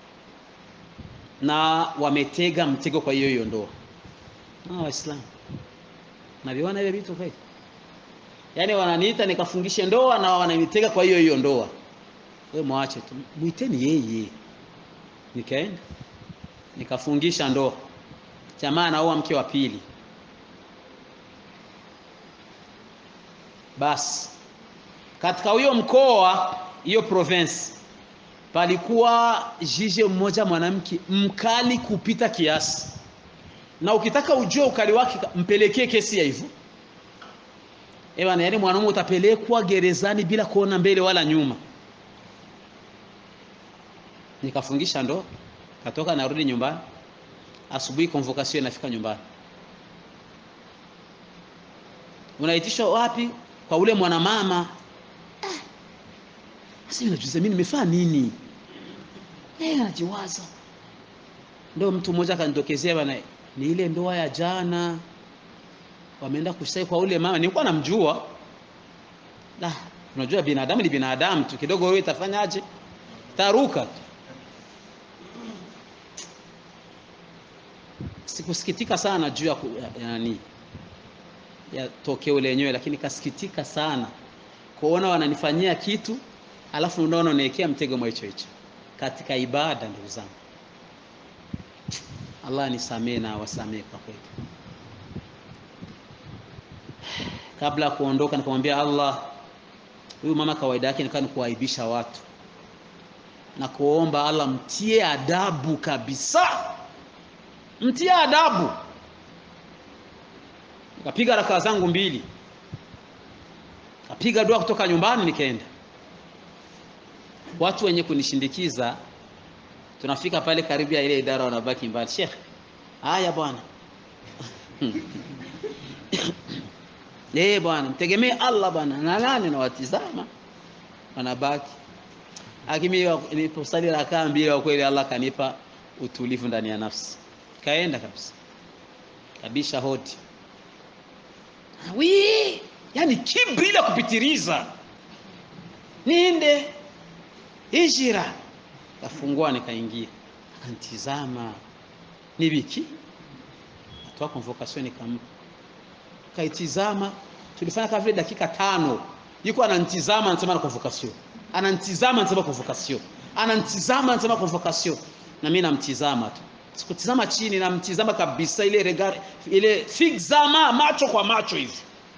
na wametega mtego kwa hiyo hiyo ndoa ah waislamu naviona hivyo vitu kweli yaani wananiita nikafungishe ndoa na wananitega kwa hiyo hiyo ndoa wewe mwache tu mwiteni yeye nikaenda nikafungisha ndoa jamaa anaoa mke wa pili basi katika huyo mkoa hiyo province palikuwa jije mmoja mwanamke mkali kupita kiasi na ukitaka ujue ukali wake mpelekee kesi ya hivyo Ewana, yani mwanaume utapelekwa gerezani bila kuona mbele wala nyuma. Nikafungisha ndo, katoka narudi nyumbani. Asubuhi convocation inafika nyumbani. Unaitishwa wapi? Kwa ule mwanamama. Sasa mimi najiuliza mimi nimefanya nini? Eh, anajiwaza. Ndio mtu mmoja akanitokezea bana, ni ile ndoa ya jana wameenda kushtaki kwa ule mama, nilikuwa namjua. La, unajua binadamu ni binadamu tu, kidogo wewe itafanyaje? Taruka tu. Sikusikitika sana juu ya nani ya tokeo lenyewe, lakini kasikitika sana kuona wananifanyia kitu alafu unaona unaekea mtego mwa hicho hicho katika ibada. Ndugu zangu, Allah nisamee na awasamee kwa kweli. kabla ya kuondoka nikamwambia Allah, huyu mama kawaida yake nikaa ni kuaibisha watu na kuomba Allah mtie adabu kabisa, mtie adabu. Nikapiga rakaa zangu mbili, kapiga dua kutoka nyumbani, nikaenda. Watu wenye kunishindikiza, tunafika pale karibu ya ile idara, wanabaki mbali. Sheikh, haya bwana Eh bwana, mtegemee Allah bwana. Na nani nawatizama wanabaki. Lakini niliposali rakaa mbili kwa kweli Allah kanipa utulivu ndani ya nafsi. Kaenda kabisa. Kabisha hodi. Wi, yani kibila kupitiriza. Niende hijira. Kafungua nikaingia. Akantizama. Ni wiki. Atoa convocation nikampa kaitizama tulifanya kama vile dakika tano yuko ananitizama anasema na convocation ananitizama anasema convocation ananitizama anasema convocation na mimi namtizama tu sikutizama chini namtizama kabisa ile regard ile fixama macho kwa macho hivi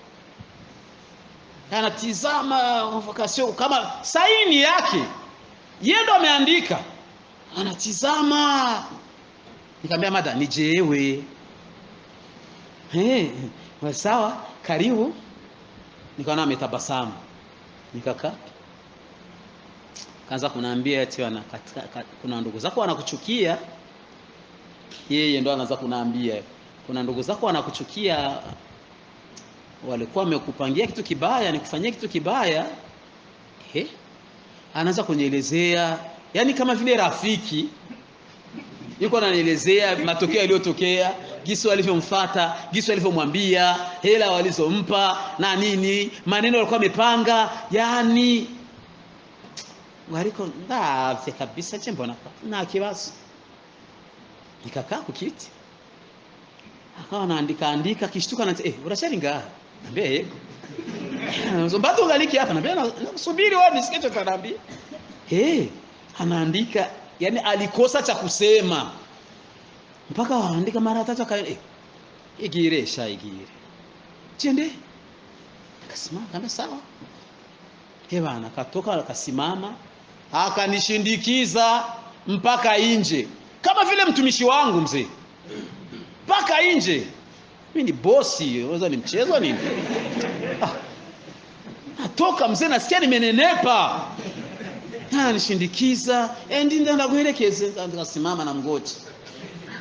anatizama convocation kama saini yake yeye ndo ameandika anatizama nikamwambia mada nijewe hey, sawa karibu nikaona ametabasamu nikakaa kaanza kunaambia eti wana katika, kat, kuna ndugu zako wanakuchukia yeye ndo anaanza kunaambia kuna ndugu zako wanakuchukia walikuwa wamekupangia kitu kibaya nikufanyia kitu kibaya eh anaanza kunielezea yani kama vile rafiki yuko ananielezea matokeo yaliyotokea gisi walivyomfata gisi walivyomwambia hela walizompa na nini maneno walikuwa wamepanga yani waliko ndavye kabisa je mbona na kibazo nikakaa kukiti akawa naandika andika kishtuka na eh urashari ngaha nambia yego mbatu ungaliki hapa nambia nasubiri wewe nisikie cha kanaambia eh anaandika yani alikosa cha kusema mpaka waandika mara tatu aka eh, igire sha igire chende akasimama kama sawa eh bana katoka akasimama akanishindikiza mpaka nje kama vile mtumishi wangu mzee mpaka nje mimi ni bosi unaweza ni mchezo nini ah. natoka mzee nasikia nimenenepa nishindikiza eh ndi ndakuelekeze nikasimama na mgoti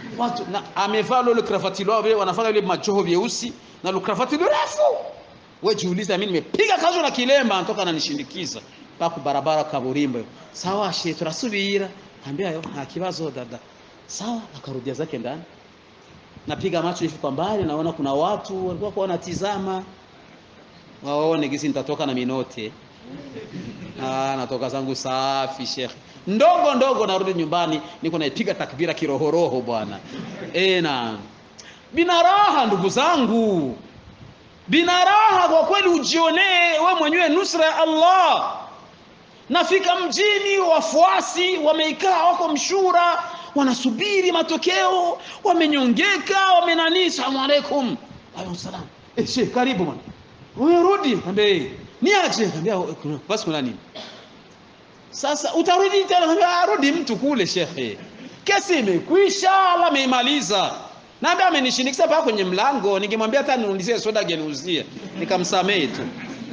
watu na amevaa lolo kravati lao vile wanafanya ile majoho vyeusi na lo kravati refu wewe jiuliza mimi nimepiga kazi na kilemba anatoka ananishindikiza paku barabara kaburimbo sawa she turasubira ambia yo nta kibazo dada sawa akarudia zake ndani napiga macho hivi kwa mbali naona kuna watu walikuwa kwa wanatizama waone gisi nitatoka na minote ah natoka zangu safi shekhe ndogo ndogo narudi nyumbani niko naipiga takbira kirohoroho bwana eh na bina raha ndugu zangu bina raha kwa kweli ujionee we mwenyewe nusra ya Allah nafika mjini wafuasi wameikaa wako mshura wanasubiri matokeo wamenyongeka wamenani salamu alaikum alaykum salam eh sheikh karibu bwana wewe rudi ambe niache ambia basi kuna nini sasa utarudi tena ambia rudi mtu kule shekhe kesi imekwisha Allah ameimaliza naambia amenishindikisa paka kwenye mlango ningemwambia hata niulizie soda geniuzie nikamsamehe tu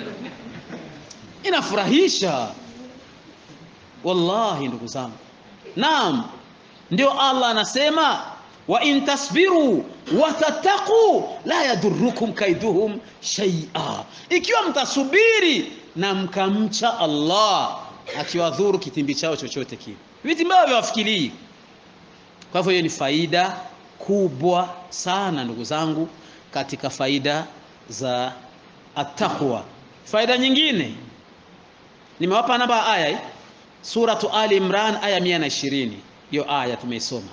inafurahisha wallahi ndugu zangu naam ndio Allah anasema wa in tasbiru wa tattaqu la yadurrukum kaiduhum shay'a ikiwa mtasubiri na mkamcha Allah akiwadhuru kitimbi chao chochote kile vitimbi vyao vyawafikilii kwa hivyo hiyo ni faida kubwa sana ndugu zangu katika faida za attaqwa faida nyingine nimewapa namba aya hii suratu ali imran aya 120 hiyo aya tumeisoma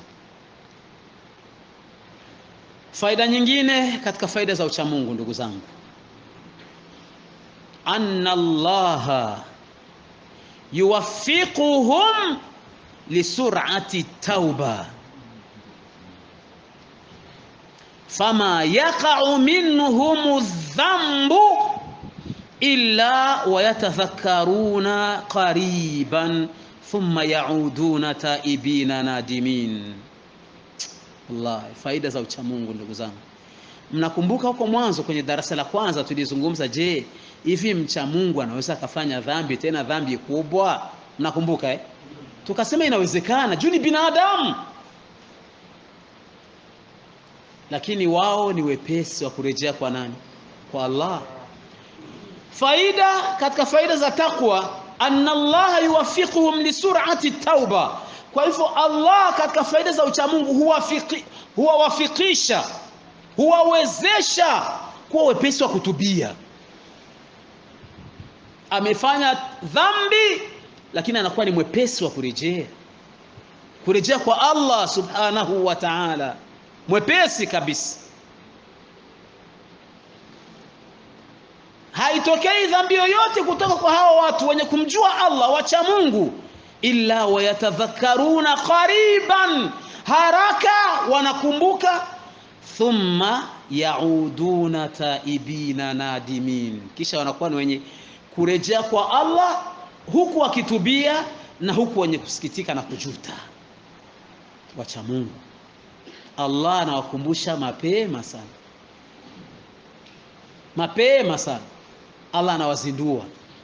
faida nyingine katika faida za uchamungu ndugu zangu anna allaha yuwaffiquhum lisur'ati tauba fama yaqa'u minhum dhanbu illa wayatadhakkaruna qariban thumma yauduna taibina nadimin wallahi faida za uchamungu ndugu zangu mnakumbuka huko mwanzo kwenye darasa la kwanza tulizungumza je hivi mcha Mungu anaweza akafanya dhambi tena dhambi kubwa mnakumbuka eh tukasema inawezekana juu ni binadamu lakini wao ni wepesi wa kurejea kwa nani kwa Allah faida katika faida za takwa anna Allah yuwaffiquhum li sur'ati tauba kwa hivyo Allah katika faida za uchamungu huwafiki huwawafikisha huwawezesha kuwa wepesi wa kutubia amefanya dhambi lakini anakuwa ni mwepesi wa kurejea kurejea kwa Allah subhanahu wa ta'ala mwepesi kabisa haitokei dhambi yoyote kutoka kwa hawa watu wenye kumjua Allah wacha Mungu illa wayatadhakkaruna qariban haraka wanakumbuka thumma yauduna taibina nadimin kisha wanakuwa ni wenye kurejea kwa Allah huku wakitubia na huku wenye kusikitika na kujuta wacha Mungu Allah anawakumbusha mapema sana mapema sana Allah anawazindua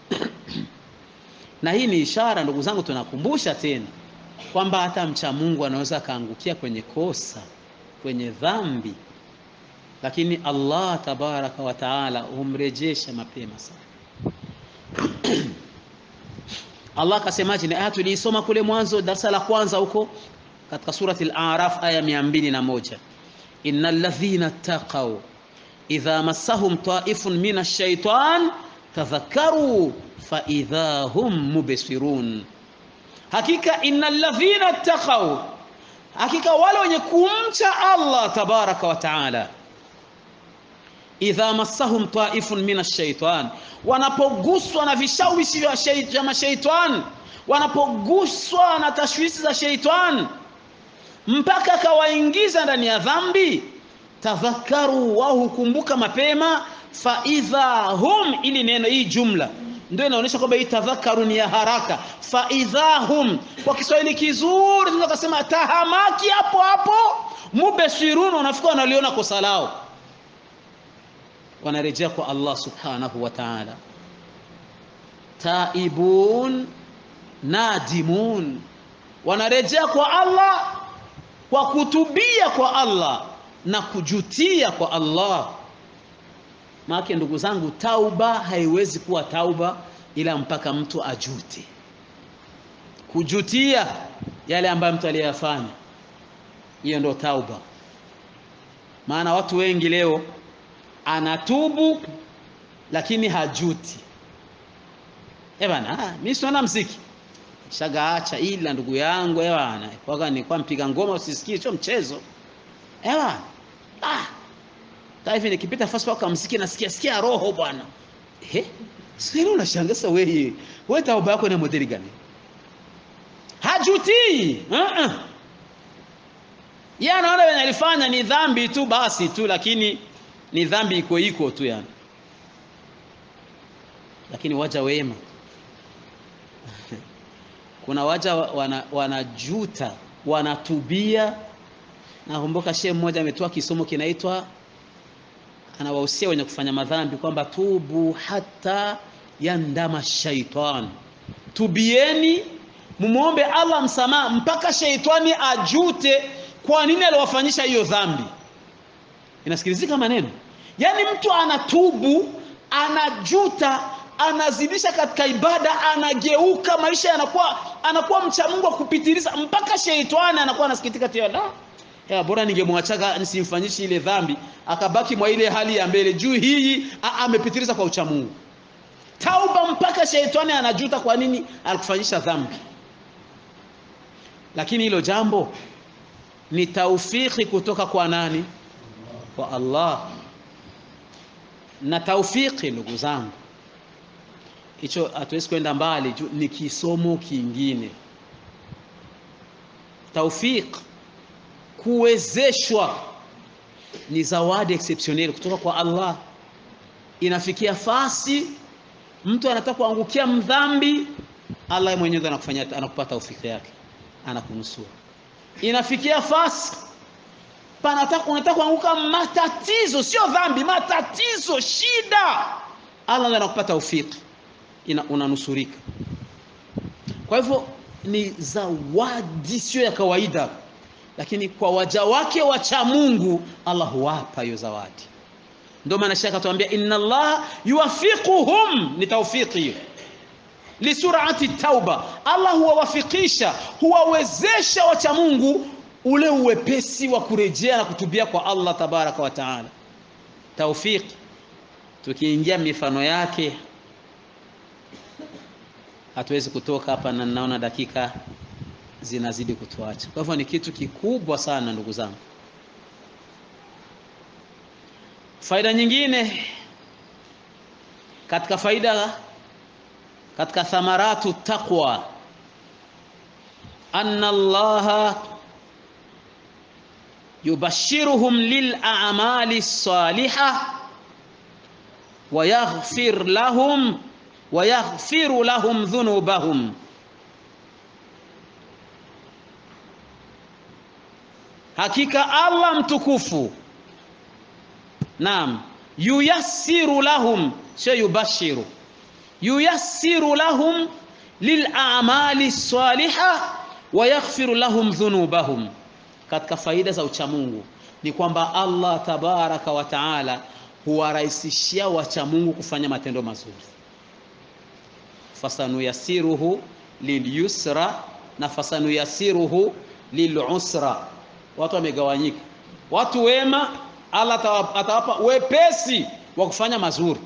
na hii ni ishara ndugu zangu tunakumbusha tena kwamba hata mcha Mungu anaweza akaangukia kwenye kosa kwenye dhambi lakini Allah tabaraka wa taala humrejesha mapema sana Allah akasemaje ni aya tuliisoma kule mwanzo darasa la kwanza huko katika surati al-A'raf aya 201 innal ladhina taqaw idha massahum ta'ifun minash shaitan tadhakkaru fa idha hum mubsirun hakika innal ladhina taqaw hakika wale wenye kumcha Allah tabaraka wa taala idha massahum ta'ifun minash shaitan wanapoguswa na vishawishi vya mashaitan wanapoguswa na tashwishi za shaitan mpaka akawaingiza ndani ya dhambi tadhakaru wao hukumbuka mapema fa idha hum ili neno hii jumla ndio inaonyesha kwamba hii tadhakaru ni ya haraka fa idha hum kwa Kiswahili kizuri tunaweza kusema tahamaki hapo hapo mubesirun unafika wanaliona kosa lao wanarejea kwa Allah subhanahu wa ta'ala taibun nadimun wanarejea kwa Allah kwa kutubia kwa Allah na kujutia kwa Allah. Maana ndugu zangu, tauba haiwezi kuwa tauba ila mpaka mtu ajute, kujutia yale ambayo mtu aliyafanya, hiyo ndio tauba. Maana watu wengi leo anatubu lakini hajuti. Eh bana, mimi siona mziki shagaacha, ila ndugu yangu eh bana, kwa ni kwa mpiga ngoma usisikie, sio mchezo eh bana. Ah, hivi nikipita fasi kwa mziki nasikia sikia roho bwana. Eh, sio unashangaza wewe. Wewe tauba yako ni modeli gani? Hajuti. Uh -uh. Yeye anaona wenye alifanya ni dhambi tu basi tu, lakini ni dhambi iko iko tu yani. Lakini waja wema kuna waja wana, wanajuta wanatubia. Nakumbuka shehe mmoja ametoa kisomo kinaitwa, anawahusia wenye kufanya madhambi kwamba tubu hata yandama shaitan, tubieni mumwombe Allah msamaha mpaka sheitani ajute kwa nini aliwafanyisha hiyo dhambi. Inasikilizika maneno, yaani mtu anatubu anajuta anazidisha katika ibada, anageuka, maisha yanakuwa anakuwa mcha Mungu wa kupitiliza, mpaka sheitani anakuwa anasikitika tena, la ya bora ningemwachaga nisimfanyishi ile dhambi, akabaki mwa ile hali ya mbele juu hii amepitiliza kwa ucha Mungu. Tauba mpaka sheitani anajuta kwa nini alikufanyisha dhambi. Lakini hilo jambo ni taufiki kutoka kwa nani? Kwa Allah. Na taufiki, ndugu zangu hicho hatuwezi kwenda mbali, ni kisomo kingine. Taufik, kuwezeshwa, ni zawadi exceptionnel kutoka kwa Allah. Inafikia fasi mtu anataka kuangukia mdhambi, Allah mwenyewe anakufanyia, anakupa taufiki yake, anakunusura. Inafikia fasi panataka unataka kuanguka matatizo, sio dhambi, matatizo, shida, Allah anakupa taufiki ina unanusurika. Kwa hivyo ni zawadi sio ya kawaida, lakini kwa waja wake wacha Mungu Allah huwapa hiyo zawadi. Ndio maana shaka atuambia inna Allah yuwafiquhum, ni taufiki hiyo lisurati tauba. Allah huwawafikisha huwawezesha wacha Mungu ule uwepesi wa kurejea na kutubia kwa Allah tabaraka wa taala. Taufiki, tukiingia mifano yake hatuwezi kutoka hapa na naona dakika zinazidi kutuacha. Kwa hivyo ni kitu kikubwa sana ndugu zangu. Faida nyingine katika faida katika thamaratu taqwa, anna Allaha yubashiruhum lil a'mali salihah wa yaghfir lahum wa yaghfiru lahum dhunubahum, hakika Allah mtukufu, naam, yuyassiru lahum, sio yubashiru, yuyassiru lahum lil a'mali saliha wa yaghfiru lahum dhunubahum. Katika faida za uchamungu ni kwamba Allah tabaraka wa taala huwarahisishia wachamungu kufanya matendo mazuri fasanuyasiruhu lilyusra na fasanuyasiruhu lilusra. Watu wamegawanyika. Watu wema Allah atawapa wepesi wa kufanya mazuri.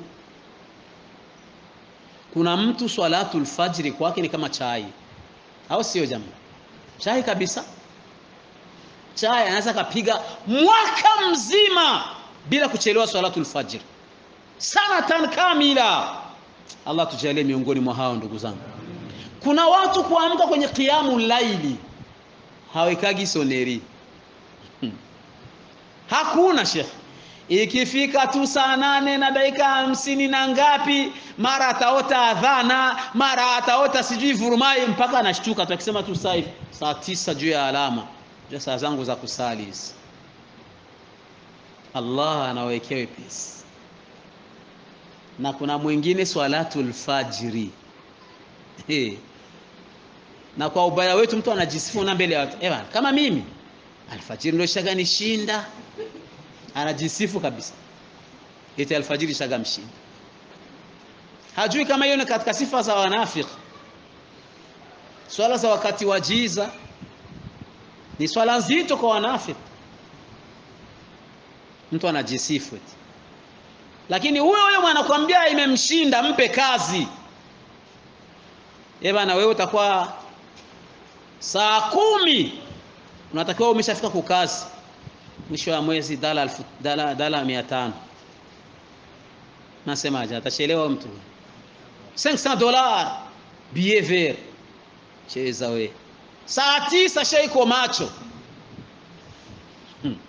Kuna mtu swalatul fajri kwake ni kama chai, au sio jamaa? Chai kabisa. Chai anaweza kapiga mwaka mzima bila kuchelewa swalatul fajri, sanatan kamila Allah tujalie miongoni mwa hao ndugu zangu. Kuna watu kuamka kwenye kiamu laili hawekagi soneri hmm. Hakuna shekh, ikifika tu saa nane na dakika hamsini na ngapi, mara ataota adhana, mara ataota sijui vurumai, mpaka anashtuka tu akisema tu saa saa tisa juu ya alama juu saa zangu za kusali hizi. Allah anawekea wepesi na kuna mwingine swalatul fajri hey. Na kwa ubaya wetu mtu anajisifu na mbele ya watu eh, kama mimi alfajiri ndio ishaganishinda anajisifu kabisa eti alfajiri ishagamshinda hajui kama hiyo ni katika sifa za wanafiki swala za wakati wa jiza ni swala nzito kwa wanafiki mtu anajisifu eti lakini huyo huyo mwanakwambia imemshinda mpe kazi bana wewe utakuwa saa kumi unatakiwa umeshafika kukazi mwisho wa mwezi dala alfu, dala, dala mia tano nasemaje atachelewa mtu 500 dola billet vert cheza we saa tisa shaiko macho hmm.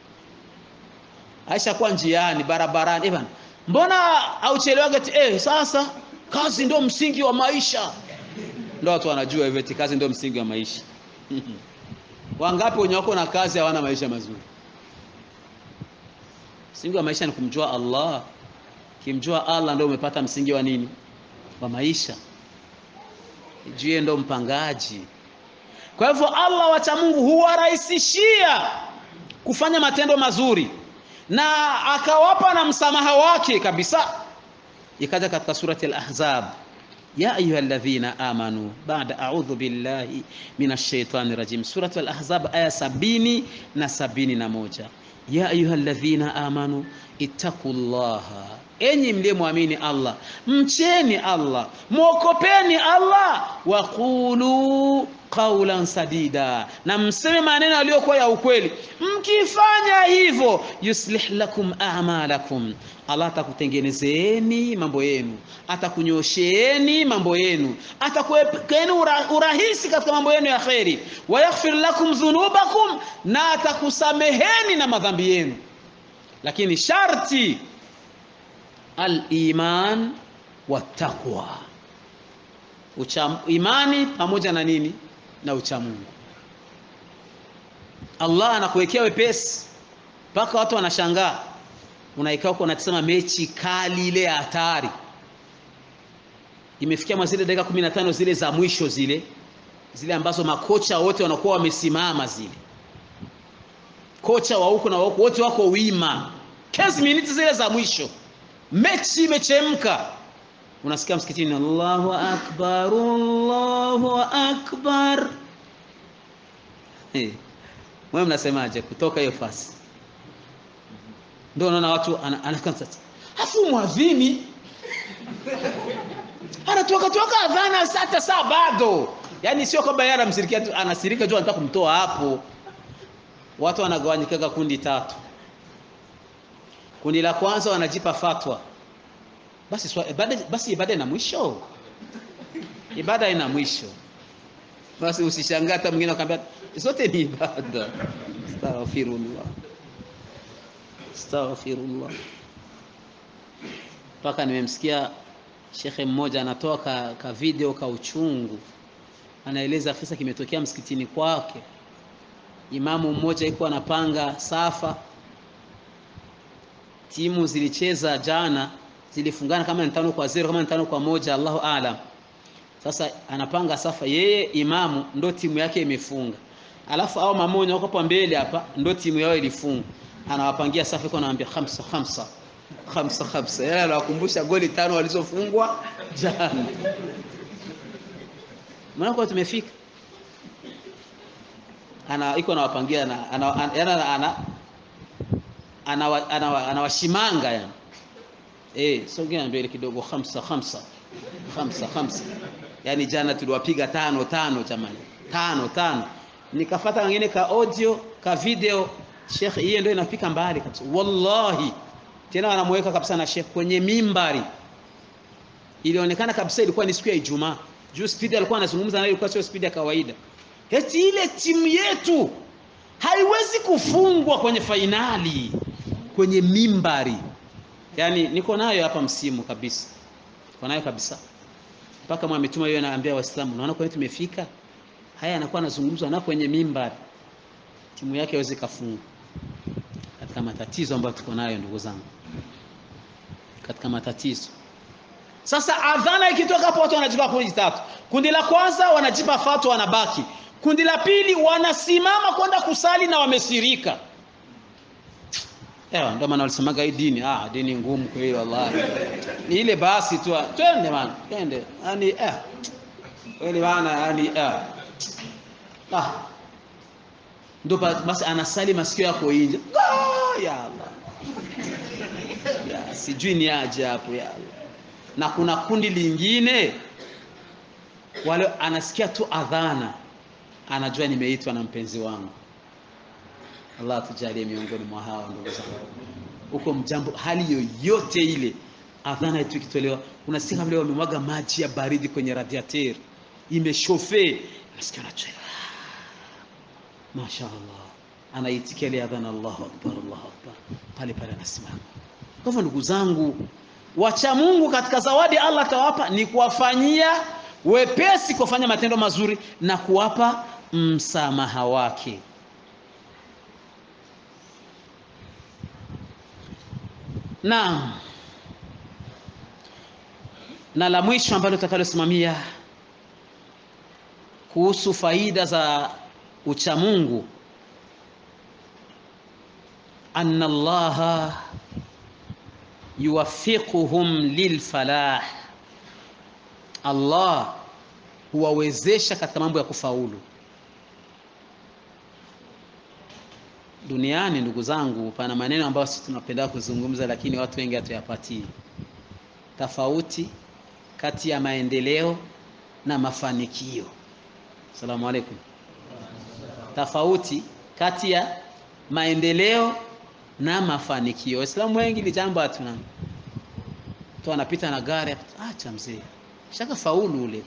aisha kuwa njiani barabarani eh bana mbona auchelewage eh sasa kazi ndio msingi wa maisha ndio watu wanajua hivyo eti kazi ndio msingi wa maisha wangapi wenye wako na kazi hawana maisha mazuri msingi wa maisha ni kumjua Allah kimjua Allah ndio umepata msingi wa nini wa maisha jue ndo mpangaji kwa hivyo Allah wacha Mungu huwarahisishia kufanya matendo mazuri na akawapa na msamaha wake kabisa ikaja katika surati al-ahzab ya ayuha alladhina amanu ba'da a'udhu billahi minash shaitani rajim surati al-ahzab aya sabini na sabini na moja ya ayuha alladhina amanu ittaqullaha enyi mliyemwamini Allah mcheni Allah mwokopeni Allah waqulu qawlan sadida na mseme maneno yaliyokuwa ya ukweli mkifanya hivyo yuslih lakum a'malakum Allah atakutengenezeni mambo yenu atakunyosheeni mambo yenu atakuepeni ura, urahisi katika mambo yenu ya kheri wayaghfir lakum dhunubakum na atakusameheni na madhambi yenu lakini sharti al-iman wa taqwa ucha imani pamoja na nini na uchamungu Allah anakuwekea wepesi mpaka watu wanashangaa unaikaa huko unatazama mechi kali ile ya hatari imefikia mwa zile dakika 15 zile za mwisho zile zile ambazo makocha wote wanakuwa wamesimama zile kocha wa huko na wa huko wote wako wima 15 minutes zile za mwisho mechi imechemka unasikia msikitini Allahu akbar Allahu akbar hey. Mwe mnasemaje kutoka hiyo fasi ndio unaona watu anakaa sasa afu mwadhini anatoka toka adhana hata saa bado yani sio kwamba yeye anamsirikia tu anasirika tu anataka kumtoa hapo watu wanagawanyika kundi tatu kundi la kwanza wanajipa fatwa basi swa, ibada, basi ibada ina mwisho ibada ina mwisho basi usishangaa hata mwingine akamwambia zote ni ibada astaghfirullah astaghfirullah mpaka nimemsikia shekhe mmoja anatoa ka, ka video ka uchungu anaeleza kisa kimetokea msikitini kwake imamu mmoja yuko anapanga safa timu zilicheza jana zilifungana kama ni tano kwa zero kama ni tano kwa moja Allahu aalam sasa anapanga safa yeye imamu ndo timu yake imefunga alafu au mamoja wako hapa mbele hapa ndo timu yao ilifunga anawapangia safa iko anawaambia khamsa khamsa khamsa khamsa yeye anawakumbusha goli tano walizofungwa jana maana kwa tumefika ana iko anawapangia ana ana ana ana anawashimanga yani eh sogea mbele kidogo khamsa khamsa khamsa khamsa yani jana tuliwapiga tano tano jamani tano tano nikafata wengine ka audio ka video Sheikh hiyo ndio inafika mbali kabisa wallahi tena wanamweka kabisa na Sheikh kwenye mimbari ilionekana kabisa ilikuwa ni siku ya Ijumaa juu speed alikuwa anazungumza naye ilikuwa sio speed ya kawaida eti ile timu yetu haiwezi kufungwa kwenye fainali kwenye mimbari yani niko nayo hapa msimu kabisa niko nayo kabisa mpaka mwametuma hiyo anaambia waislamu naona kwa tumefika haya anakuwa anazungumzwa na kwenye mimbari timu yake haiwezi kafungwa katika matatizo ambayo tuko nayo ndugu zangu katika matatizo sasa adhana ikitoka hapo watu wanajipa kundi tatu kundi la kwanza wanajipa fatwa wanabaki kundi la pili wanasimama kwenda kusali na wamesirika Ewa, ndio maana walisemaga hii dini ah, dini ngumu kweli wallahi. Ni ile basi tu, twende bana, twende. Yaani eh. Kweli bana, yaani eh. Ah. Ndio basi anasali masikio yako nje. Ah, ya Allah. Ya, sijui ni aje hapo ya Allah. Na kuna kundi lingine wale anasikia tu adhana anajua nimeitwa na mpenzi wangu. Allah tujalie miongoni mwa hawa ndugu zangu. Huko mjambo hali yoyote ile adhana yetu ikitolewa unasikia vile wamemwaga maji ya baridi kwenye radiateur imeshofe unasikia unacheka mashaallah anaitikia ile adhana Allahu akbar Allahu akbar pale pale anasimama kwa hivyo ndugu zangu wacha Mungu katika zawadi Allah atawapa ni kuwafanyia wepesi kufanya matendo mazuri na kuwapa msamaha wake Naam. Na la mwisho ambalo tutakalosimamia kuhusu faida za uchamungu anna Allaha yuwaffiquhum lilfalah, Allah huwawezesha katika mambo ya kufaulu duniani. Ndugu zangu, pana maneno ambayo sisi tunapenda kuzungumza, lakini watu wengi hatuyapatii. Tofauti kati ya maendeleo na mafanikio. Asalamu alaykum. Tofauti kati ya maendeleo na mafanikio. Waislamu wengi ni jambo hatuna. Tu anapita na gari, acha mzee, shaka faulu ule,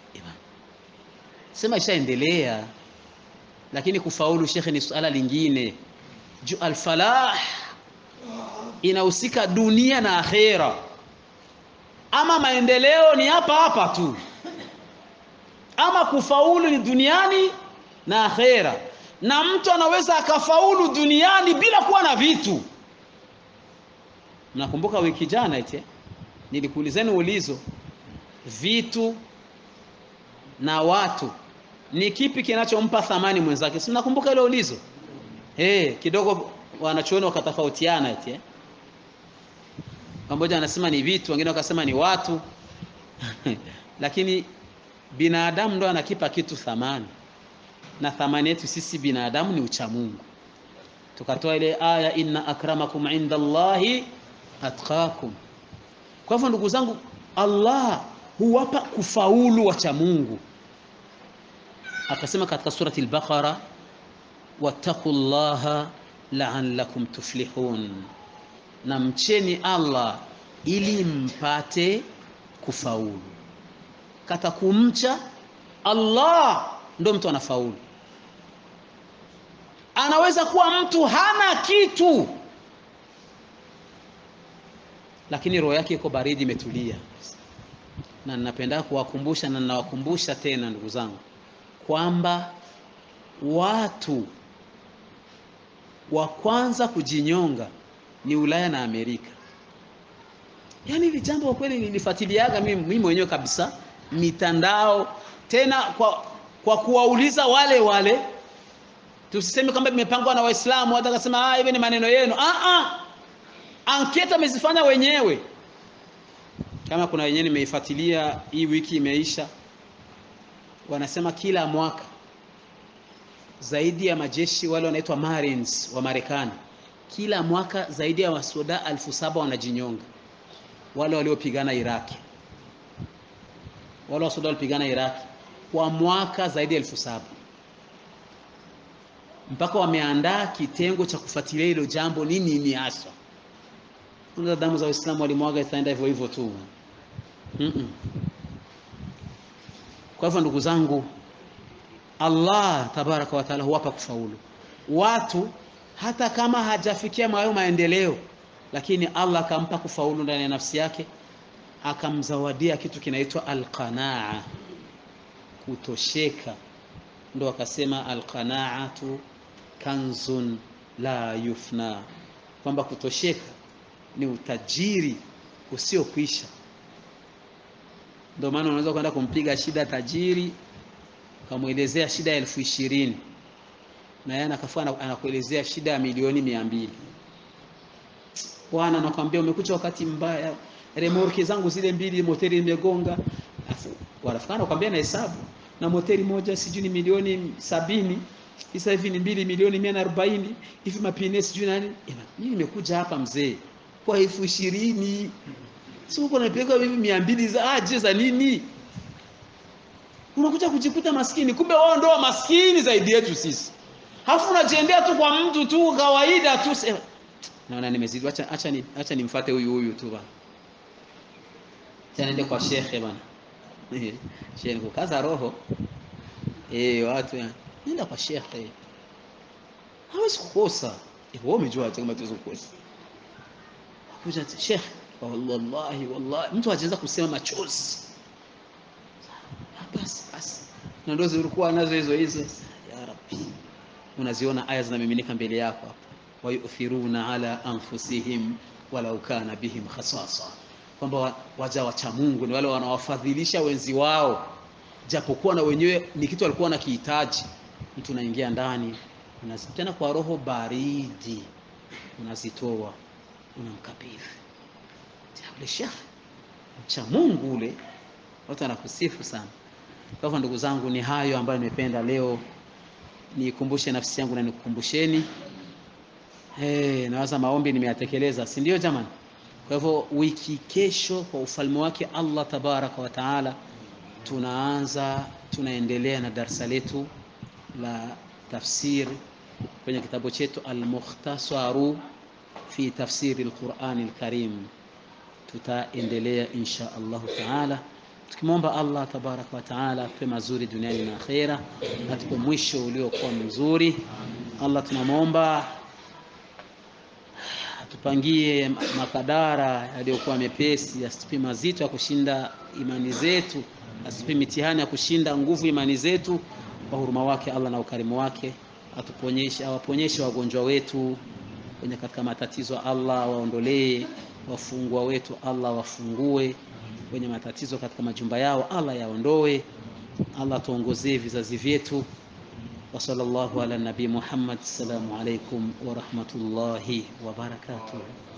sema ishaendelea lakini kufaulu shekhe ni suala lingine. Ju alfalah inahusika dunia na akhera, ama maendeleo ni hapa hapa tu, ama kufaulu ni duniani na akhera. Na mtu anaweza akafaulu duniani bila kuwa na vitu. Mnakumbuka wiki jana ite nilikuulizeni ulizo, vitu na watu ni kipi kinachompa thamani mwenzake? Si mnakumbuka ile ulizo eh? Kidogo wanachuoni wakatofautiana eti eh? Mmoja anasema ni vitu, wengine wakasema ni watu lakini binadamu ndo anakipa kitu thamani, na thamani yetu sisi binadamu ni uchamungu. Tukatoa ile aya inna akramakum inda Allahi atqakum. Kwa hivyo ndugu zangu, Allah huwapa kufaulu wachamungu akasema katika surati al-Baqara wattaqullaha la'allakum tuflihun, na mcheni Allah ili mpate kufaulu. Kata kumcha Allah ndo mtu anafaulu. Anaweza kuwa mtu hana kitu, lakini roho yake iko baridi, imetulia. Na ninapenda kuwakumbusha na ninawakumbusha tena ndugu zangu kwamba watu wa kwanza kujinyonga ni Ulaya na Amerika. Yaani hili jambo kwa kweli nilifuatiliaga mimi mimi mwenyewe kabisa mitandao, tena kwa, kwa kuwauliza wale wale, tusiseme kwamba imepangwa na Waislamu hata kasema ah, hivi ni maneno yenu. Ah, ah, anketa amezifanya wenyewe. Kama kuna wenyewe nimeifuatilia hii wiki imeisha wanasema kila mwaka zaidi ya majeshi wale wanaitwa Marines wa Marekani, kila mwaka zaidi ya wasoda elfu saba wanajinyonga. Wale waliopigana Iraki, wale wasoda walipigana Iraki kwa mwaka zaidi ya elfu saba mpaka wameandaa kitengo cha kufuatilia hilo jambo, nini ni haswa. Damu za Waislamu walimwaga, itaenda hivyo hivyo tu. mm -mm. Kwa hivyo ndugu zangu, Allah tabaraka wa taala huwapa kufaulu watu, hata kama hajafikia mayo maendeleo, lakini Allah akampa kufaulu ndani ya nafsi yake, akamzawadia kitu kinaitwa alqanaa, kutosheka. Ndo akasema alqanaatu kanzun la yufna, kwamba kutosheka ni utajiri usiokwisha. Ndio maana unaweza kwenda kumpiga shida tajiri ukamwelezea shida ya elfu ishirini na yeye anakafua anakuelezea shida ya milioni mia mbili bwana nakwambia umekuja wakati mbaya remorke zangu zile mbili moteri imegonga afu wanafikana nakwambia na hesabu na moteri moja sijui ni milioni sabini sasa hivi ni mbili milioni mia na arobaini hivi mapine sijui nani mimi nimekuja hapa mzee kwa elfu ishirini si uko napeleka mimi mia mbili za aje za nini unakuja kujikuta maskini kumbe wao ndio maskini zaidi yetu sisi Halafu unajiendea tu kwa mtu tu kawaida tu. Naona nimezidi, acha acha ni acha nimfuate huyu huyu tu bana. Acha niende kwa shekhe bana. Shekhe kukaza roho. Eh, watu ya. Nenda kwa shekhe. Hawezi kukosa. Eh, wewe umejua hata kama tuwezi kukosa. Kuja shekhe, wallahi wallahi mtu hajaweza kusema machozi. Basi basi. Na ndio zilikuwa nazo hizo hizo. Ya Rabbi unaziona aya zinamiminika mbele yako hapo wayuthiruna ala anfusihim walau kana bihim khasasa kwamba waja wacha Mungu ni wale wanawafadhilisha wenzi wao japokuwa na wenyewe ni kitu walikuwa wanakihitaji mtu unaingia ndani tena kwa roho baridi unazitoa unamkabidhi ule shekhe cha Mungu ule watu wanakusifu sana kwa hivyo ndugu zangu ni hayo ambayo nimependa leo nikumbushe nafsi yangu na nikukumbusheni. Hey, nawaza maombi nimeyatekeleza, si ndio jamani? Kwa hivyo wiki kesho kwa ufalme wake Allah tabaraka wa taala tunaanza tunaendelea na darsa letu la tafsir kwenye kitabu chetu Al-Mukhtasaru fi tafsiri al-Qur'ani al-Karim. Tutaendelea insha Allahu taala tukimwomba Allah tabaraka wa taala atupe mazuri duniani na akhera, atupe mwisho uliokuwa mzuri. Allah tunamwomba atupangie makadara yaliyokuwa mepesi, asitupe mazito ya kushinda imani zetu, asitupe mitihani ya kushinda nguvu imani zetu. Kwa huruma wake Allah na ukarimu wake atuponyeshe, awaponyeshe wagonjwa wetu wenye katika matatizo, Allah waondolee, wafungwa wetu Allah wafungue wenye matatizo katika majumba yao Allah yaondoe. Allah tuongozee vizazi vyetu. Wa sallallahu ala nabii Muhammad. Assalamu alaikum wa rahmatullahi wa barakatuh.